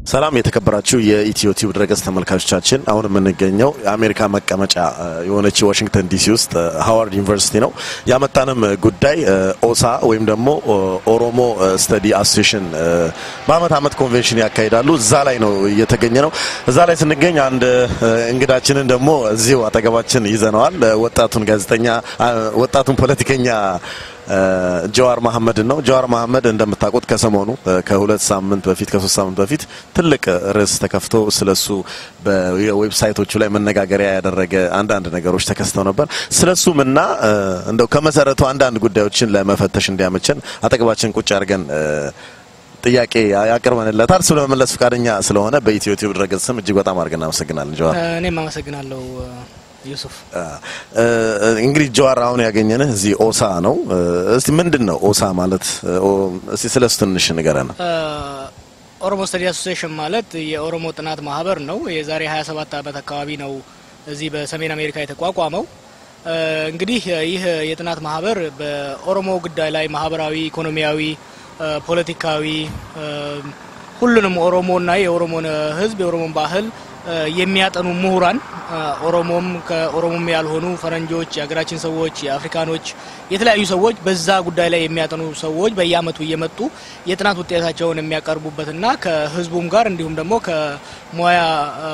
ሰላም የተከበራችሁ የኢትዮ ቲዩብ ድረገጽ ተመልካቾቻችን፣ አሁን የምንገኘው የአሜሪካ መቀመጫ የሆነች ዋሽንግተን ዲሲ ውስጥ ሃዋርድ ዩኒቨርሲቲ ነው። ያመጣንም ጉዳይ ኦሳ ወይም ደግሞ ኦሮሞ ስተዲ አሶሴሽን በአመት አመት ኮንቬንሽን ያካሂዳሉ። እዛ ላይ ነው እየተገኘ ነው። እዛ ላይ ስንገኝ አንድ እንግዳችንን ደግሞ እዚሁ አጠገባችን ይዘነዋል። ወጣቱን ጋዜጠኛ ወጣቱን ፖለቲከኛ ጀዋር መሐመድን ነው። ጀዋር መሐመድ እንደምታውቁት ከሰሞኑ ከሁለት ሳምንት በፊት ከሶስት ሳምንት በፊት ትልቅ ርዕስ ተከፍቶ ስለሱ በዌብሳይቶቹ ላይ መነጋገሪያ ያደረገ አንዳንድ ነገሮች ተከስተው ነበር። ስለሱም እና እንደው ከመሰረቱ አንዳንድ ጉዳዮችን ለመፈተሽ እንዲያመቸን አጠገባችን ቁጭ አድርገን ጥያቄ ያቀርበንለታል። እሱ ለመመለስ ፈቃደኛ ስለሆነ በኢትዮ ቲዩብ ድረገጽ ስም እጅግ በጣም አድርገን እናመሰግናለን ጀዋር። እኔም አመሰግናለሁ ዩሱፍ። እንግዲህ ጀዋር አሁን ያገኘንህ እዚህ ኦሳ ነው። እስቲ ምንድን ነው ኦሳ ማለት? እስቲ ስለሱ ትንሽ ንገረን። ኦሮሞ ስተዲ አሶሲዬሽን ማለት የኦሮሞ ጥናት ማህበር ነው። የዛሬ 27 ዓመት አካባቢ ነው እዚህ በሰሜን አሜሪካ የተቋቋመው። እንግዲህ ይህ የጥናት ማህበር በኦሮሞ ጉዳይ ላይ ማህበራዊ፣ ኢኮኖሚያዊ፣ ፖለቲካዊ ሁሉንም ኦሮሞና የኦሮሞን ሕዝብ የኦሮሞን ባህል የሚያጠኑ ምሁራን ኦሮሞም ከኦሮሞም ያልሆኑ ፈረንጆች፣ የሀገራችን ሰዎች፣ የአፍሪካኖች የተለያዩ ሰዎች በዛ ጉዳይ ላይ የሚያጠኑ ሰዎች በየአመቱ እየመጡ የጥናት ውጤታቸውን የሚያቀርቡበትና ከህዝቡም ጋር እንዲሁም ደግሞ ከሙያ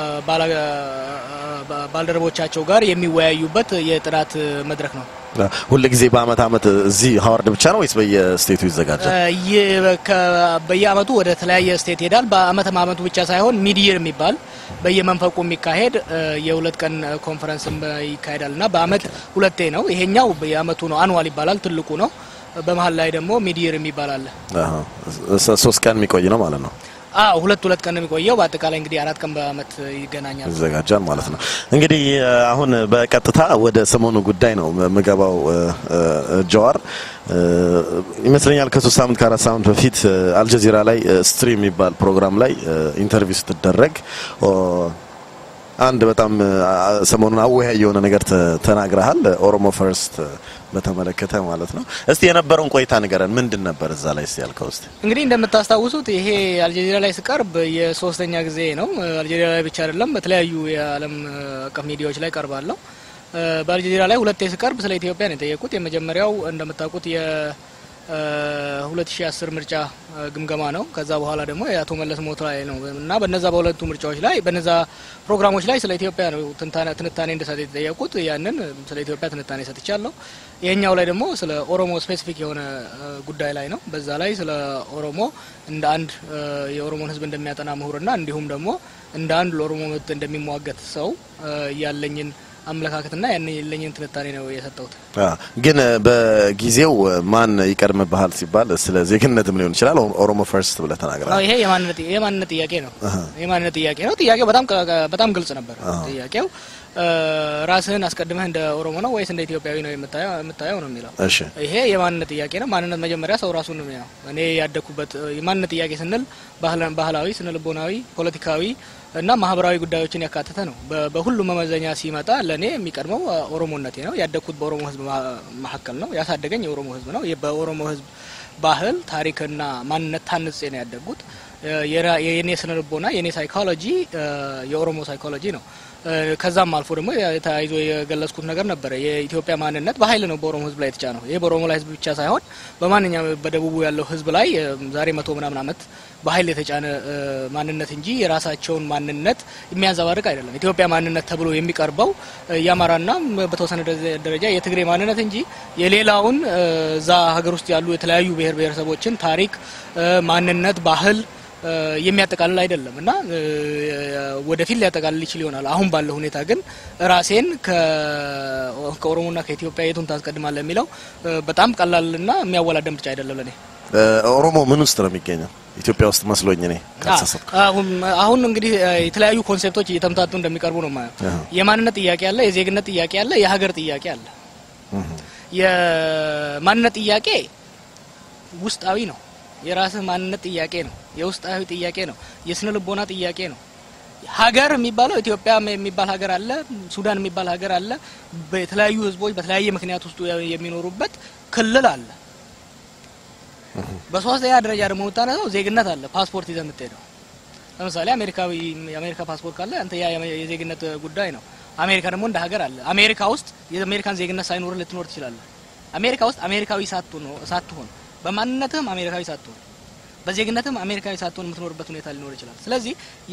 ባልደረቦቻቸው ጋር የሚወያዩበት የጥናት መድረክ ነው። ሁል ጊዜ በአመት አመት እዚህ ሀዋርድ ብቻ ነው ወይስ በየስቴቱ ይዘጋጃል? በየአመቱ ወደ ተለያየ ስቴት ይሄዳል። በአመት አመቱ ብቻ ሳይሆን ሚድየር የሚባል በየመንፈቁ የሚካሄድ የሁለት ቀን ኮንፈረንስም ይካሄዳል እና በአመት ሁለቴ ነው። ይሄኛው የአመቱ ነው፣ አንዋል ይባላል፣ ትልቁ ነው። በመሀል ላይ ደግሞ ሚድየር የሚባል አለ። ሶስት ቀን የሚቆይ ነው ማለት ነው። አዎ ሁለት ሁለት ቀን ነው የሚቆየው። በአጠቃላይ እንግዲህ አራት ቀን በአመት ይገናኛል ይዘጋጃል ማለት ነው። እንግዲህ አሁን በቀጥታ ወደ ሰሞኑ ጉዳይ ነው የምገባው። ጀዋር ይመስለኛል ከሶስት ሳምንት ከአራት ሳምንት በፊት አልጀዚራ ላይ ስትሪም የሚባል ፕሮግራም ላይ ኢንተርቪው ስትደረግ አንድ በጣም ሰሞኑን አወያይ የሆነ ነገር ተናግረሃል። ኦሮሞ ፈርስት በተመለከተ ማለት ነው። እስቲ የነበረውን ቆይታ ንገረን። ምንድን ነበር እዛ ላይ እስቲ ያልከው? እስቲ እንግዲህ እንደምታስታውሱት ይሄ አልጀዚራ ላይ ስቀርብ የሶስተኛ ጊዜ ነው። አልጀዚራ ላይ ብቻ አይደለም፣ በተለያዩ የዓለም አቀፍ ሚዲያዎች ላይ ቀርባለሁ። በአልጀዚራ ላይ ሁለቴ ስቀርብ ስለ ኢትዮጵያ ነው የጠየቁት። የመጀመሪያው እንደምታውቁት የ 2010 ምርጫ ግምገማ ነው። ከዛ በኋላ ደግሞ የአቶ መለስ ሞት ላይ ነው እና በነዛ በሁለቱ ምርጫዎች ላይ በነዛ ፕሮግራሞች ላይ ስለ ኢትዮጵያ ነው ትንታኔ እንድሰጥ የተጠየቁት። ያንን ስለ ኢትዮጵያ ትንታኔ ሰጥቻለሁ። ይሄኛው ላይ ደግሞ ስለ ኦሮሞ ስፔሲፊክ የሆነ ጉዳይ ላይ ነው። በዛ ላይ ስለ ኦሮሞ እንደ አንድ የኦሮሞን ሕዝብ እንደሚያጠና ምሁርና እንዲሁም ደግሞ እንደ አንድ ለኦሮሞ መብት እንደሚሟገት ሰው ያለኝን አመለካከትና ያን የለኝን ትንታኔ ነው የሰጠሁት። ግን በጊዜው ማን ይቀድምብሃል ሲባል ስለ ዜግነትም ሊሆን ይችላል ኦሮሞ ፈርስት ብለህ ተናግረሃል። ይሄ የማንነት ጥያቄ ነው። የማንነት ጥያቄ ነው። ጥያቄው በጣም በጣም ግልጽ ነበር። ጥያቄው ራስህን አስቀድመህ እንደ ኦሮሞ ነው ወይስ እንደ ኢትዮጵያዊ ነው የምታየው ነው የሚለው። እሺ ይሄ የማንነት ጥያቄ ነው። ማንነት መጀመሪያ ሰው ራሱን ነው። እኔ ያደግኩበት የማንነት ጥያቄ ስንል ባህላዊ፣ ስነልቦናዊ፣ ፖለቲካዊ እና ማህበራዊ ጉዳዮችን ያካተተ ነው። በሁሉም መመዘኛ ሲመጣ ለእኔ የሚቀድመው ኦሮሞነቴ ነው። ያደግኩት በኦሮሞ ሕዝብ መካከል ነው። ያሳደገኝ የኦሮሞ ሕዝብ ነው። በኦሮሞ ሕዝብ ባህል ታሪክና ማንነት ታንጼ ነው ያደግኩት። የኔ ስነልቦና የኔ ሳይኮሎጂ የኦሮሞ ሳይኮሎጂ ነው። ከዛም አልፎ ደግሞ ተያይዞ የገለጽኩት ነገር ነበረ። የኢትዮጵያ ማንነት በኃይል ነው በኦሮሞ ህዝብ ላይ የተጫነው። ይህ በኦሮሞ ላይ ህዝብ ብቻ ሳይሆን በማንኛውም በደቡቡ ያለው ህዝብ ላይ ዛሬ መቶ ምናምን ዓመት በኃይል የተጫነ ማንነት እንጂ የራሳቸውን ማንነት የሚያንጸባርቅ አይደለም። ኢትዮጵያ ማንነት ተብሎ የሚቀርበው የአማራና በተወሰነ ደረጃ የትግሬ ማንነት እንጂ የሌላውን እዛ ሀገር ውስጥ ያሉ የተለያዩ ብሔር ብሔረሰቦችን ታሪክ፣ ማንነት፣ ባህል የሚያጠቃልል አይደለም እና ወደፊት ሊያጠቃልል ይችል ይሆናል። አሁን ባለው ሁኔታ ግን ራሴን ከኦሮሞና ከኢትዮጵያ የቱን ታስቀድማለህ የሚለው በጣም ቀላልና የሚያወላደ ምርጫ አይደለም ለኔ። ኦሮሞ ምን ውስጥ ነው የሚገኘው? ኢትዮጵያ ውስጥ መስሎኝ እኔ ካልተሳሳትኩ። አሁን እንግዲህ የተለያዩ ኮንሴፕቶች እየተምታቱ እንደሚቀርቡ ነው የማየው። የማንነት ጥያቄ አለ፣ የዜግነት ጥያቄ አለ፣ የሀገር ጥያቄ አለ። የማንነት ጥያቄ ውስጣዊ ነው። የራስህ ማንነት ጥያቄ ነው። የውስጣዊ ጥያቄ ነው። የስነ ልቦና ጥያቄ ነው። ሀገር የሚባለው ኢትዮጵያ የሚባል ሀገር አለ፣ ሱዳን የሚባል ሀገር አለ። በተለያዩ ህዝቦች በተለያየ ምክንያት ውስጡ የሚኖሩበት ክልል አለ። በሶስተኛ ደረጃ ደግሞ የምታነሳው ዜግነት አለ። ፓስፖርት ይዘህ የምትሄደው ለምሳሌ አሜሪካዊ የአሜሪካ ፓስፖርት ካለ አንተ ያ የዜግነት ጉዳይ ነው። አሜሪካ ደግሞ እንደ ሀገር አለ። አሜሪካ ውስጥ የአሜሪካን ዜግነት ሳይኖር ልትኖር ትችላለህ። አሜሪካ ውስጥ አሜሪካዊ ሳትሆን ሳትሆን በማንነትህም አሜሪካዊ ሳትሆን በዜግነትም አሜሪካዊ ሳትሆን የምትኖርበት ሁኔታ ሊኖር ይችላል። ስለዚህ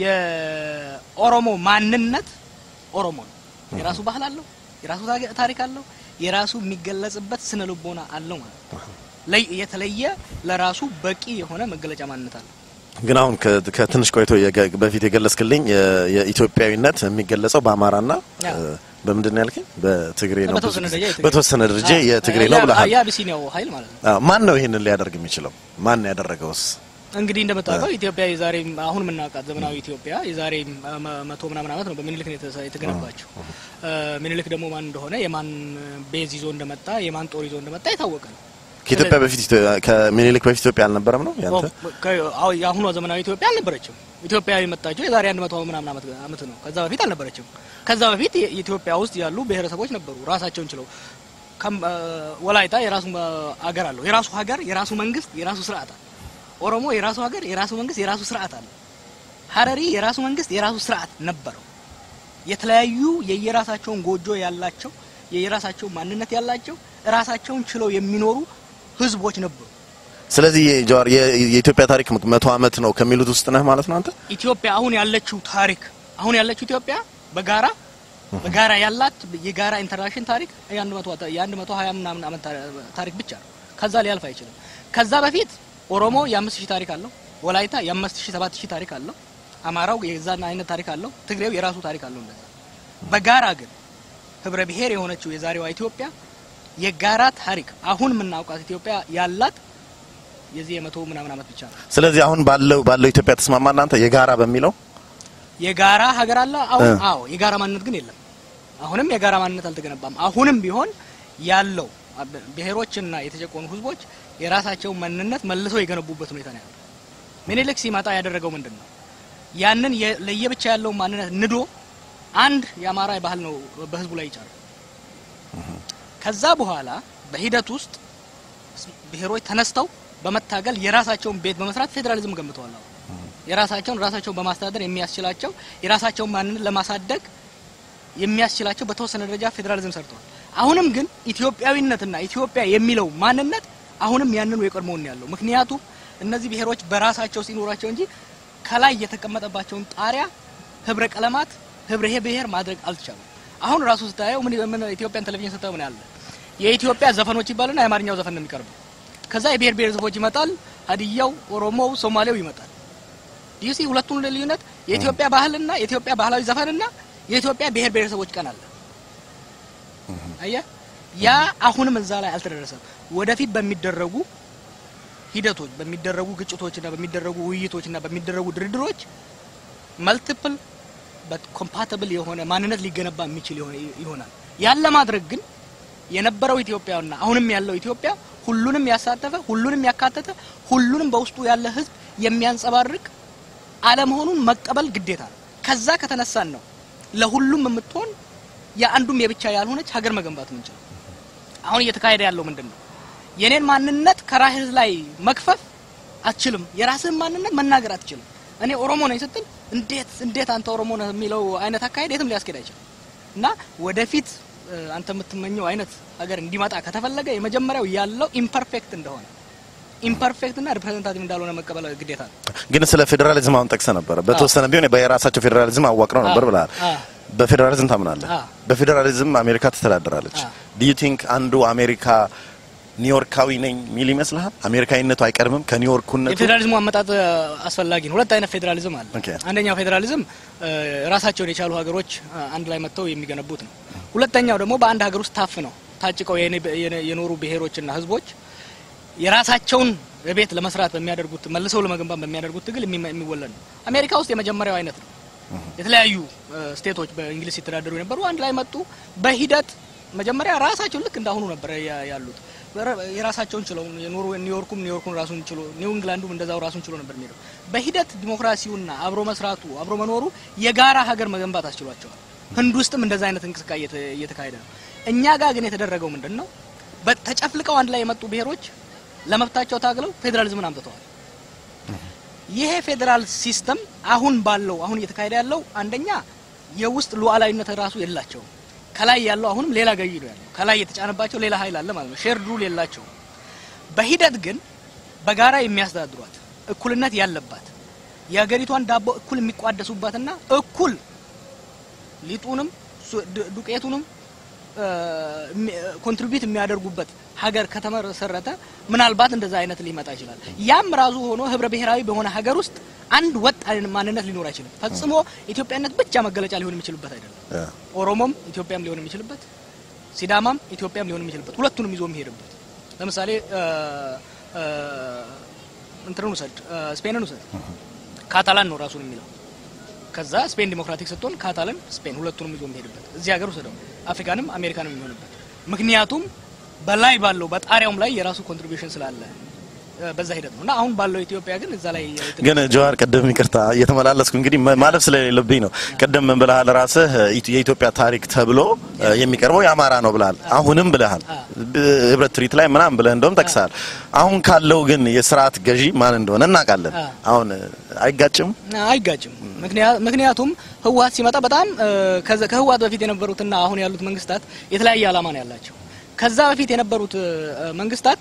የኦሮሞ ማንነት ኦሮሞ ነው። የራሱ ባህል አለው፣ የራሱ ታሪክ አለው፣ የራሱ የሚገለጽበት ስነ ልቦና አለው ማለት ነው። የተለየ ለራሱ በቂ የሆነ መገለጫ ማንነት አለው። ግን አሁን ከትንሽ ቆይቶ በፊት የገለጽክልኝ የኢትዮጵያዊነት የሚገለጸው በአማራና በምንድን ነው ያልከኝ? በትግሬ ነው። በተወሰነ ደረጃ የትግሬ ነው ብለሃል። የአቢሲኒያው ኃይል ማለት ነው። ማን ነው ይህንን ሊያደርግ የሚችለው? ማን ያደረገውስ? እንግዲህ እንደምታውቀው ኢትዮጵያ የዛሬ አሁን የምናውቃት ዘመናዊ ኢትዮጵያ የዛሬ መቶ ምናምን ዓመት ነው በሚኒልክ ነው የተገነባቸው። ሚኒልክ ደግሞ ማን እንደሆነ የማን ቤዝ ይዞ እንደመጣ የማን ጦር ይዞ እንደመጣ የታወቀ ነው። ከኢትዮጵያ በፊት ከሚኒሊክ በፊት ኢትዮጵያ አልነበረም ነው ያንተ? የአሁኗ ዘመናዊ ኢትዮጵያ አልነበረችም። ኢትዮጵያ የመጣቸው የዛሬ አንድ መቶ ምናምን ዓመት ነው። ከዛ በፊት አልነበረችም። ከዛ በፊት ኢትዮጵያ ውስጥ ያሉ ብሔረሰቦች ነበሩ ራሳቸውን ችለው። ወላይታ የራሱ ሀገር አለው፣ የራሱ ሀገር፣ የራሱ መንግስት፣ የራሱ ስርዓት አለ። ኦሮሞ የራሱ ሀገር፣ የራሱ መንግስት፣ የራሱ ስርዓት አለ። ሀረሪ የራሱ መንግስት፣ የራሱ ስርዓት ነበረው። የተለያዩ የየራሳቸውን ጎጆ ያላቸው የየራሳቸው ማንነት ያላቸው ራሳቸውን ችለው የሚኖሩ ህዝቦች ነበሩ። ስለዚህ ጀዋር የኢትዮጵያ ታሪክ መቶ ዓመት ነው ከሚሉት ውስጥ ነህ ማለት ነው አንተ? ኢትዮጵያ አሁን ያለችው ታሪክ አሁን ያለችው ኢትዮጵያ በጋራ በጋራ ያላት የጋራ ኢንተርናሽን ታሪክ የአንድ መቶ ሀያ ምናምን ዓመት ታሪክ ብቻ ነው። ከዛ ሊያልፍ አይችልም። ከዛ በፊት ኦሮሞ የአምስት ሺህ ታሪክ አለው። ወላይታ የአምስት ሺህ ሰባት ሺህ ታሪክ አለው። አማራው የዛን አይነት ታሪክ አለው። ትግሬው የራሱ ታሪክ አለው። እንደዛ በጋራ ግን ህብረ ብሔር የሆነችው የዛሬዋ ኢትዮጵያ የጋራ ታሪክ አሁን የምናውቃት ኢትዮጵያ ያላት የዚህ የመቶ ምናምን ዓመት ብቻ ነው። ስለዚህ አሁን ባለው ባለው ኢትዮጵያ ተስማማ እናንተ የጋራ በሚለው የጋራ ሀገር አለ። አሁን አዎ የጋራ ማንነት ግን የለም። አሁንም የጋራ ማንነት አልተገነባም። አሁንም ቢሆን ያለው ብሔሮችና የተጨቆኑ ህዝቦች የራሳቸውን ማንነት መልሰው የገነቡበት ሁኔታ ነው ያለው። ምኒልክ ሲመጣ ያደረገው ምንድን ነው? ያንን ለየብቻ ያለውን ማንነት ንዶ አንድ የአማራ ባህል ነው በህዝቡ ላይ ይጫሉ። ከዛ በኋላ በሂደት ውስጥ ብሔሮች ተነስተው በመታገል የራሳቸውን ቤት በመስራት ፌዴራሊዝም ገንብተዋል። የራሳቸውን ራሳቸውን በማስተዳደር የሚያስችላቸው የራሳቸውን ማንነት ለማሳደግ የሚያስችላቸው በተወሰነ ደረጃ ፌዴራሊዝም ሰርተዋል። አሁንም ግን ኢትዮጵያዊነትና ኢትዮጵያ የሚለው ማንነት አሁንም ያንኑ የቀድሞውን ያለው ምክንያቱም እነዚህ ብሔሮች በራሳቸው ሲኖራቸው እንጂ ከላይ የተቀመጠባቸውን ጣሪያ ህብረ ቀለማት ህብረ ብሔር ማድረግ አልቻሉም። አሁን ራሱ ስታየው ምን ምን ኢትዮጵያን ቴሌቪዥን ስታየው ምን ያለ የኢትዮጵያ ዘፈኖች ይባሉና የአማርኛው ዘፈን ነው የሚቀርበው። ከዛ የብሔር ብሔረሰቦች ይመጣል፣ ሀዲያው፣ ኦሮሞው፣ ሶማሌው ይመጣል። ዲሲ ሁለቱን ልዩነት የኢትዮጵያ ባህልና የኢትዮጵያ ባህላዊ ዘፈንና የኢትዮጵያ ብሔር ብሔረሰቦች ቀን አለ። አየህ፣ ያ አሁንም እዛ ላይ አልተደረሰም። ወደፊት በሚደረጉ ሂደቶች፣ በሚደረጉ ግጭቶችና በሚደረጉ ውይይቶችና በሚደረጉ ድርድሮች መልቲፕል ኮምፓቲብል የሆነ ማንነት ሊገነባ የሚችል ይሆናል። ያን ለማድረግ ግን የነበረው ኢትዮጵያና አሁንም ያለው ኢትዮጵያ ሁሉንም ያሳተፈ ሁሉንም ያካተተ ሁሉንም በውስጡ ያለ ሕዝብ የሚያንጸባርቅ አለመሆኑን መቀበል ግዴታ ነው። ከዛ ከተነሳን ነው ለሁሉም የምትሆን የአንዱም የብቻ ያልሆነች ሀገር መገንባት የምንችለው። አሁን እየተካሄደ ያለው ምንድን ነው? የኔን ማንነት ከራስህ ላይ መክፈፍ አትችልም። የራስህን ማንነት መናገር አትችልም። እኔ ኦሮሞ ነኝ ስትል እንዴት እንዴት አንተ ኦሮሞ ነህ የሚለው አይነት አካሄድ የትም ሊያስኬድ አይችልም። እና ወደፊት አንተ የምትመኘው አይነት ሀገር እንዲመጣ ከተፈለገ የመጀመሪያው ያለው ኢምፐርፌክት እንደሆነ ኢምፐርፌክት እና ሪፕሬዘንታቲቭ እንዳልሆነ መቀበል ግዴታ ነው። ግን ስለ ፌዴራሊዝም አሁን ጠቅሰ ነበረ። በተወሰነ ቢሆን የራሳቸው ፌዴራሊዝም አዋቅረው ነበር ብለሃል። በፌዴራሊዝም ታምናለህ? በፌዴራሊዝም አሜሪካ ትተዳደራለች። ዱ ዩ ቲንክ አንዱ አሜሪካ ኒውዮርካዊ ነኝ ሚል ይመስልሃል? አሜሪካዊነቱ አይቀድምም ከኒውዮርኩነቱ? የፌዴራሊዝሙ አመጣጥ አስፈላጊ ነው። ሁለት አይነት ፌዴራሊዝም አለ። አንደኛው ፌዴራሊዝም ራሳቸውን የቻሉ ሀገሮች አንድ ላይ መጥተው የሚገነቡት ነው። ሁለተኛው ደግሞ በአንድ ሀገር ውስጥ ታፍነው ታጭቀው የኖሩ ብሔሮችና ህዝቦች የራሳቸውን ቤት ለመስራት በሚያደርጉት መልሰው ለመገንባት በሚያደርጉት ትግል የሚወለድ ነው። አሜሪካ ውስጥ የመጀመሪያው አይነት ነው። የተለያዩ ስቴቶች በእንግሊዝ ሲተዳደሩ የነበሩ አንድ ላይ መጡ። በሂደት መጀመሪያ ራሳቸው ልክ እንዳሁኑ ነበር ያሉት የራሳቸውን ችለው የኖሩ ኒውዮርኩም ኒውዮርኩን ራሱን ችሎ ኒው ኢንግላንዱም እንደዛው ራሱን ችሎ ነበር የሚሄደው። በሂደት ዲሞክራሲውና አብሮ መስራቱ አብሮ መኖሩ የጋራ ሀገር መገንባት አስችሏቸዋል። ህንድ ውስጥም እንደዛ አይነት እንቅስቃሴ እየተካሄደ ነው። እኛ ጋር ግን የተደረገው ምንድን ነው? ተጨፍልቀው አንድ ላይ የመጡ ብሔሮች ለመብታቸው ታግለው ፌዴራሊዝምን አምጥተዋል። ይሄ ፌዴራል ሲስተም አሁን ባለው አሁን እየተካሄደ ያለው አንደኛ የውስጥ ሉዓላዊነት ራሱ የላቸውም። ከላይ ያለው አሁንም ሌላ ገዢ ነው ያለው። ከላይ የተጫነባቸው ሌላ ኃይል አለ ማለት ነው። ሼርድ ሩል የላቸውም። በሂደት ግን በጋራ የሚያስተዳድሯት እኩልነት ያለባት የሀገሪቷን ዳቦ እኩል የሚቋደሱባትና እኩል ሊጡንም ዱቄቱንም ኮንትሪቢዩት የሚያደርጉበት ሀገር ከተመሰረተ ምናልባት እንደዛ አይነት ሊመጣ ይችላል። ያም ራሱ ሆኖ ህብረ ብሔራዊ በሆነ ሀገር ውስጥ አንድ ወጥ ማንነት ሊኖር አይችልም። ፈጽሞ ኢትዮጵያነት ብቻ መገለጫ ሊሆን የሚችልበት አይደለም። ኦሮሞም ኢትዮጵያም ሊሆን የሚችልበት፣ ሲዳማም ኢትዮጵያም ሊሆን የሚችልበት፣ ሁለቱንም ይዞ የሚሄድበት ለምሳሌ እንትንን ውሰድ፣ ስፔንን ውሰድ። ካታላን ነው ራሱን የሚለው ከዛ ስፔን ዲሞክራቲክ ስትሆን ካታላን ስፔን ሁለቱንም ይዞ የሚሄድበት እዚህ ሀገር ውስደው አፍሪካንም አሜሪካንም የሚሆንበት ምክንያቱም በላይ ባለው በጣሪያውም ላይ የራሱ ኮንትሪቢዩሽን ስላለ በዛ ሂደት ነው እና አሁን ባለው ኢትዮጵያ ግን እዛ ላይ ግን ጀዋር ቅድም ይቅርታ እየተመላለስኩ እንግዲህ ማለፍ ስለሌለብኝ ነው። ቅድም ምን ብለሃል ራስህ የኢትዮጵያ ታሪክ ተብሎ የሚቀርበው የአማራ ነው ብለሃል። አሁንም ብለሃል ህብረት ትርኢት ላይ ምናምን ብለህ እንደውም ጠቅሰሃል። አሁን ካለው ግን የስርዓት ገዢ ማን እንደሆነ እናውቃለን። አሁን አይጋጭም? አይጋጭም። ምክንያቱም ህወሀት ሲመጣ በጣም ከህወሀት በፊት የነበሩትና አሁን ያሉት መንግስታት የተለያየ ዓላማ ነው ያላቸው። ከዛ በፊት የነበሩት መንግስታት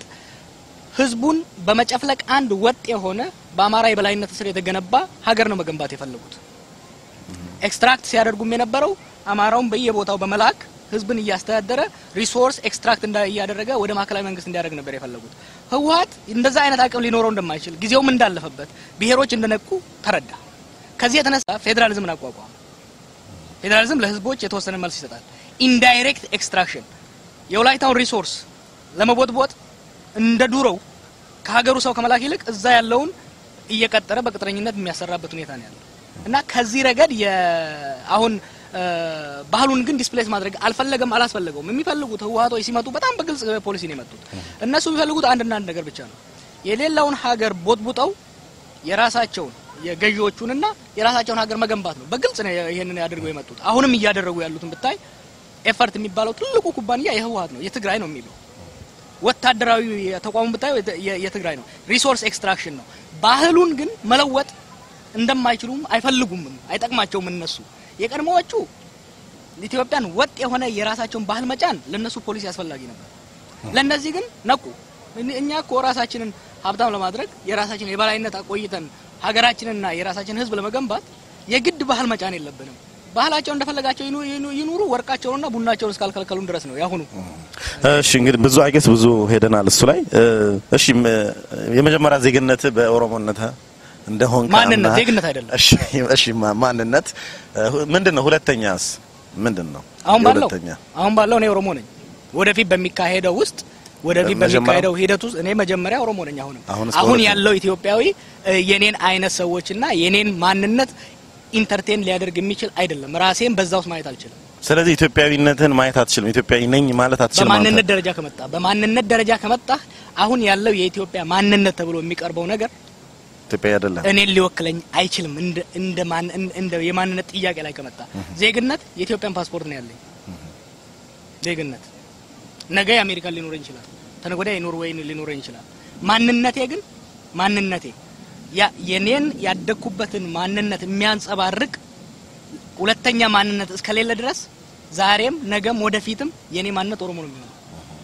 ህዝቡን በመጨፍለቅ አንድ ወጥ የሆነ በአማራ የበላይነት ስር የተገነባ ሀገር ነው መገንባት የፈለጉት። ኤክስትራክት ሲያደርጉም የነበረው አማራውን በየቦታው በመላክ ህዝብን እያስተዳደረ ሪሶርስ ኤክስትራክት እያደረገ ወደ ማዕከላዊ መንግስት እንዲያደርግ ነበር የፈለጉት። ህወሀት እንደዛ አይነት አቅም ሊኖረው እንደማይችል ጊዜውም እንዳለፈበት ብሔሮች እንደነቁ ተረዳ። ከዚህ የተነሳ ፌዴራሊዝምን አቋቋመ። ፌዴራሊዝም ለህዝቦች የተወሰነ መልስ ይሰጣል። ኢንዳይሬክት ኤክስትራክሽን የወላይታውን ሪሶርስ ለመቦጥቦጥ እንደ ዱሮው ከሀገሩ ሰው ከመላክ ይልቅ እዛ ያለውን እየቀጠረ በቅጥረኝነት የሚያሰራበት ሁኔታ ነው ያለው እና ከዚህ ረገድ አሁን ባህሉን ግን ዲስፕሌስ ማድረግ አልፈለገም፣ አላስፈለገውም። የሚፈልጉት ህወሀቶች ሲመጡ በጣም በግልጽ ፖሊሲ ነው የመጡት። እነሱ የሚፈልጉት አንድና አንድ ነገር ብቻ ነው። የሌላውን ሀገር ቦጥቡጠው የራሳቸውን የገዢዎቹንና የራሳቸውን ሀገር መገንባት ነው። በግልጽ ነው ይሄንን ያደርገው የመጡት። አሁንም እያደረጉ ያሉትን ብታይ ኤፈርት የሚባለው ትልቁ ኩባንያ የህወሀት ነው፣ የትግራይ ነው የሚለው ወታደራዊ ተቋሙ ብታዩ የትግራይ ነው። ሪሶርስ ኤክስትራክሽን ነው። ባህሉን ግን መለወጥ እንደማይችሉም አይፈልጉምም፣ አይጠቅማቸውም። እነሱ የቀድሞዎቹ ኢትዮጵያን ወጥ የሆነ የራሳቸውን ባህል መጫን ለነሱ ፖሊሲ አስፈላጊ ነበር። ለነዚህ ግን ነቁ። እኛ እኮ ራሳችንን ሀብታም ለማድረግ የራሳችንን የበላይነት አቆይተን ሀገራችንና የራሳችንን ህዝብ ለመገንባት የግድ ባህል መጫን የለብንም። ባህላቸው እንደፈለጋቸው ይኑሩ፣ ወርቃቸውንና ቡናቸውን እስካልከለከሉን ድረስ ነው ያሁኑ። እሺ እንግዲህ ብዙ አይገስ ብዙ ሄደናል እሱ ላይ። እሺ የመጀመሪያ ዜግነት በኦሮሞነት እንደሆን ማንነት ዜግነት አይደለም። እሺ እሺ ማንነት ምንድን ነው? ሁለተኛስ ምንድን ነው? አሁን ባለው አሁን ባለው እኔ ኦሮሞ ነኝ። ወደፊት በሚካሄደው ውስጥ ወደፊት በሚካሄደው ሂደት ውስጥ እኔ መጀመሪያ ኦሮሞ ነኝ። አሁንም አሁን ያለው ኢትዮጵያዊ የኔን አይነት ሰዎችና የኔን ማንነት ኢንተርቴን ሊያደርግ የሚችል አይደለም። ራሴን በዛ ውስጥ ማየት አልችልም። ስለዚህ ኢትዮጵያዊነትን ማየት አትችልም። ኢትዮጵያዊ ነኝ ማለት አትችልም። በማንነት ደረጃ ከመጣ በማንነት ደረጃ ከመጣ አሁን ያለው የኢትዮጵያ ማንነት ተብሎ የሚቀርበው ነገር ኢትዮጵያዊ አይደለም። እኔን ሊወክለኝ አይችልም። እንደ እንደ ማን እንደ የማንነት ጥያቄ ላይ ከመጣ ዜግነት የኢትዮጵያን ፓስፖርት ነው ያለኝ ዜግነት ነገ የአሜሪካን ሊኖረኝ ይችላል። ተነገ ወዲያ የኖርዌይን ሊኖረኝ ይችላል። ማንነቴ ግን ማንነቴ ያ የኔን ያደግኩበትን ማንነት የሚያንጸባርቅ ሁለተኛ ማንነት እስከሌለ ድረስ ዛሬም ነገም ወደፊትም የኔ ማንነት ኦሮሞ ነው የሚሆነው።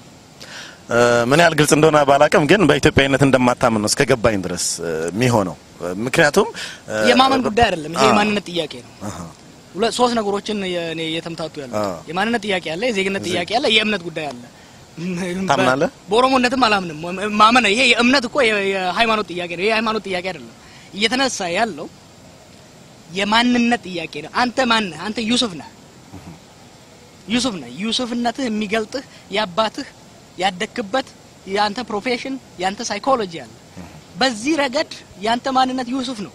ምን ያህል ግልጽ እንደሆነ ባላቅም ግን በኢትዮጵያዊነት እንደማታምን ነው እስከ ገባኝ ድረስ የሚሆነው። ምክንያቱም የማመን ጉዳይ አይደለም፣ ይሄ የማንነት ጥያቄ ነው። ሁለት ሶስት ነገሮችን እኔ እየተምታቱ ያሉት የማንነት ጥያቄ አለ፣ የዜግነት ጥያቄ አለ፣ የእምነት ጉዳይ አለ። ታምናለህ? በኦሮሞነትም አላምንም። ማመን ይሄ የእምነት እኮ የሃይማኖት ጥያቄ ነው። ይሄ የሃይማኖት ጥያቄ አይደለም። እየተነሳ ያለው የማንነት ጥያቄ ነው። አንተ ማን ነህ? አንተ ዩሱፍ ነህ። ዩሱፍ ነህ። ዩሱፍነትህ የሚገልጥህ የአባትህ ያደክበት የአንተ ፕሮፌሽን የአንተ ሳይኮሎጂ አለ። በዚህ ረገድ የአንተ ማንነት ዩሱፍ ነው።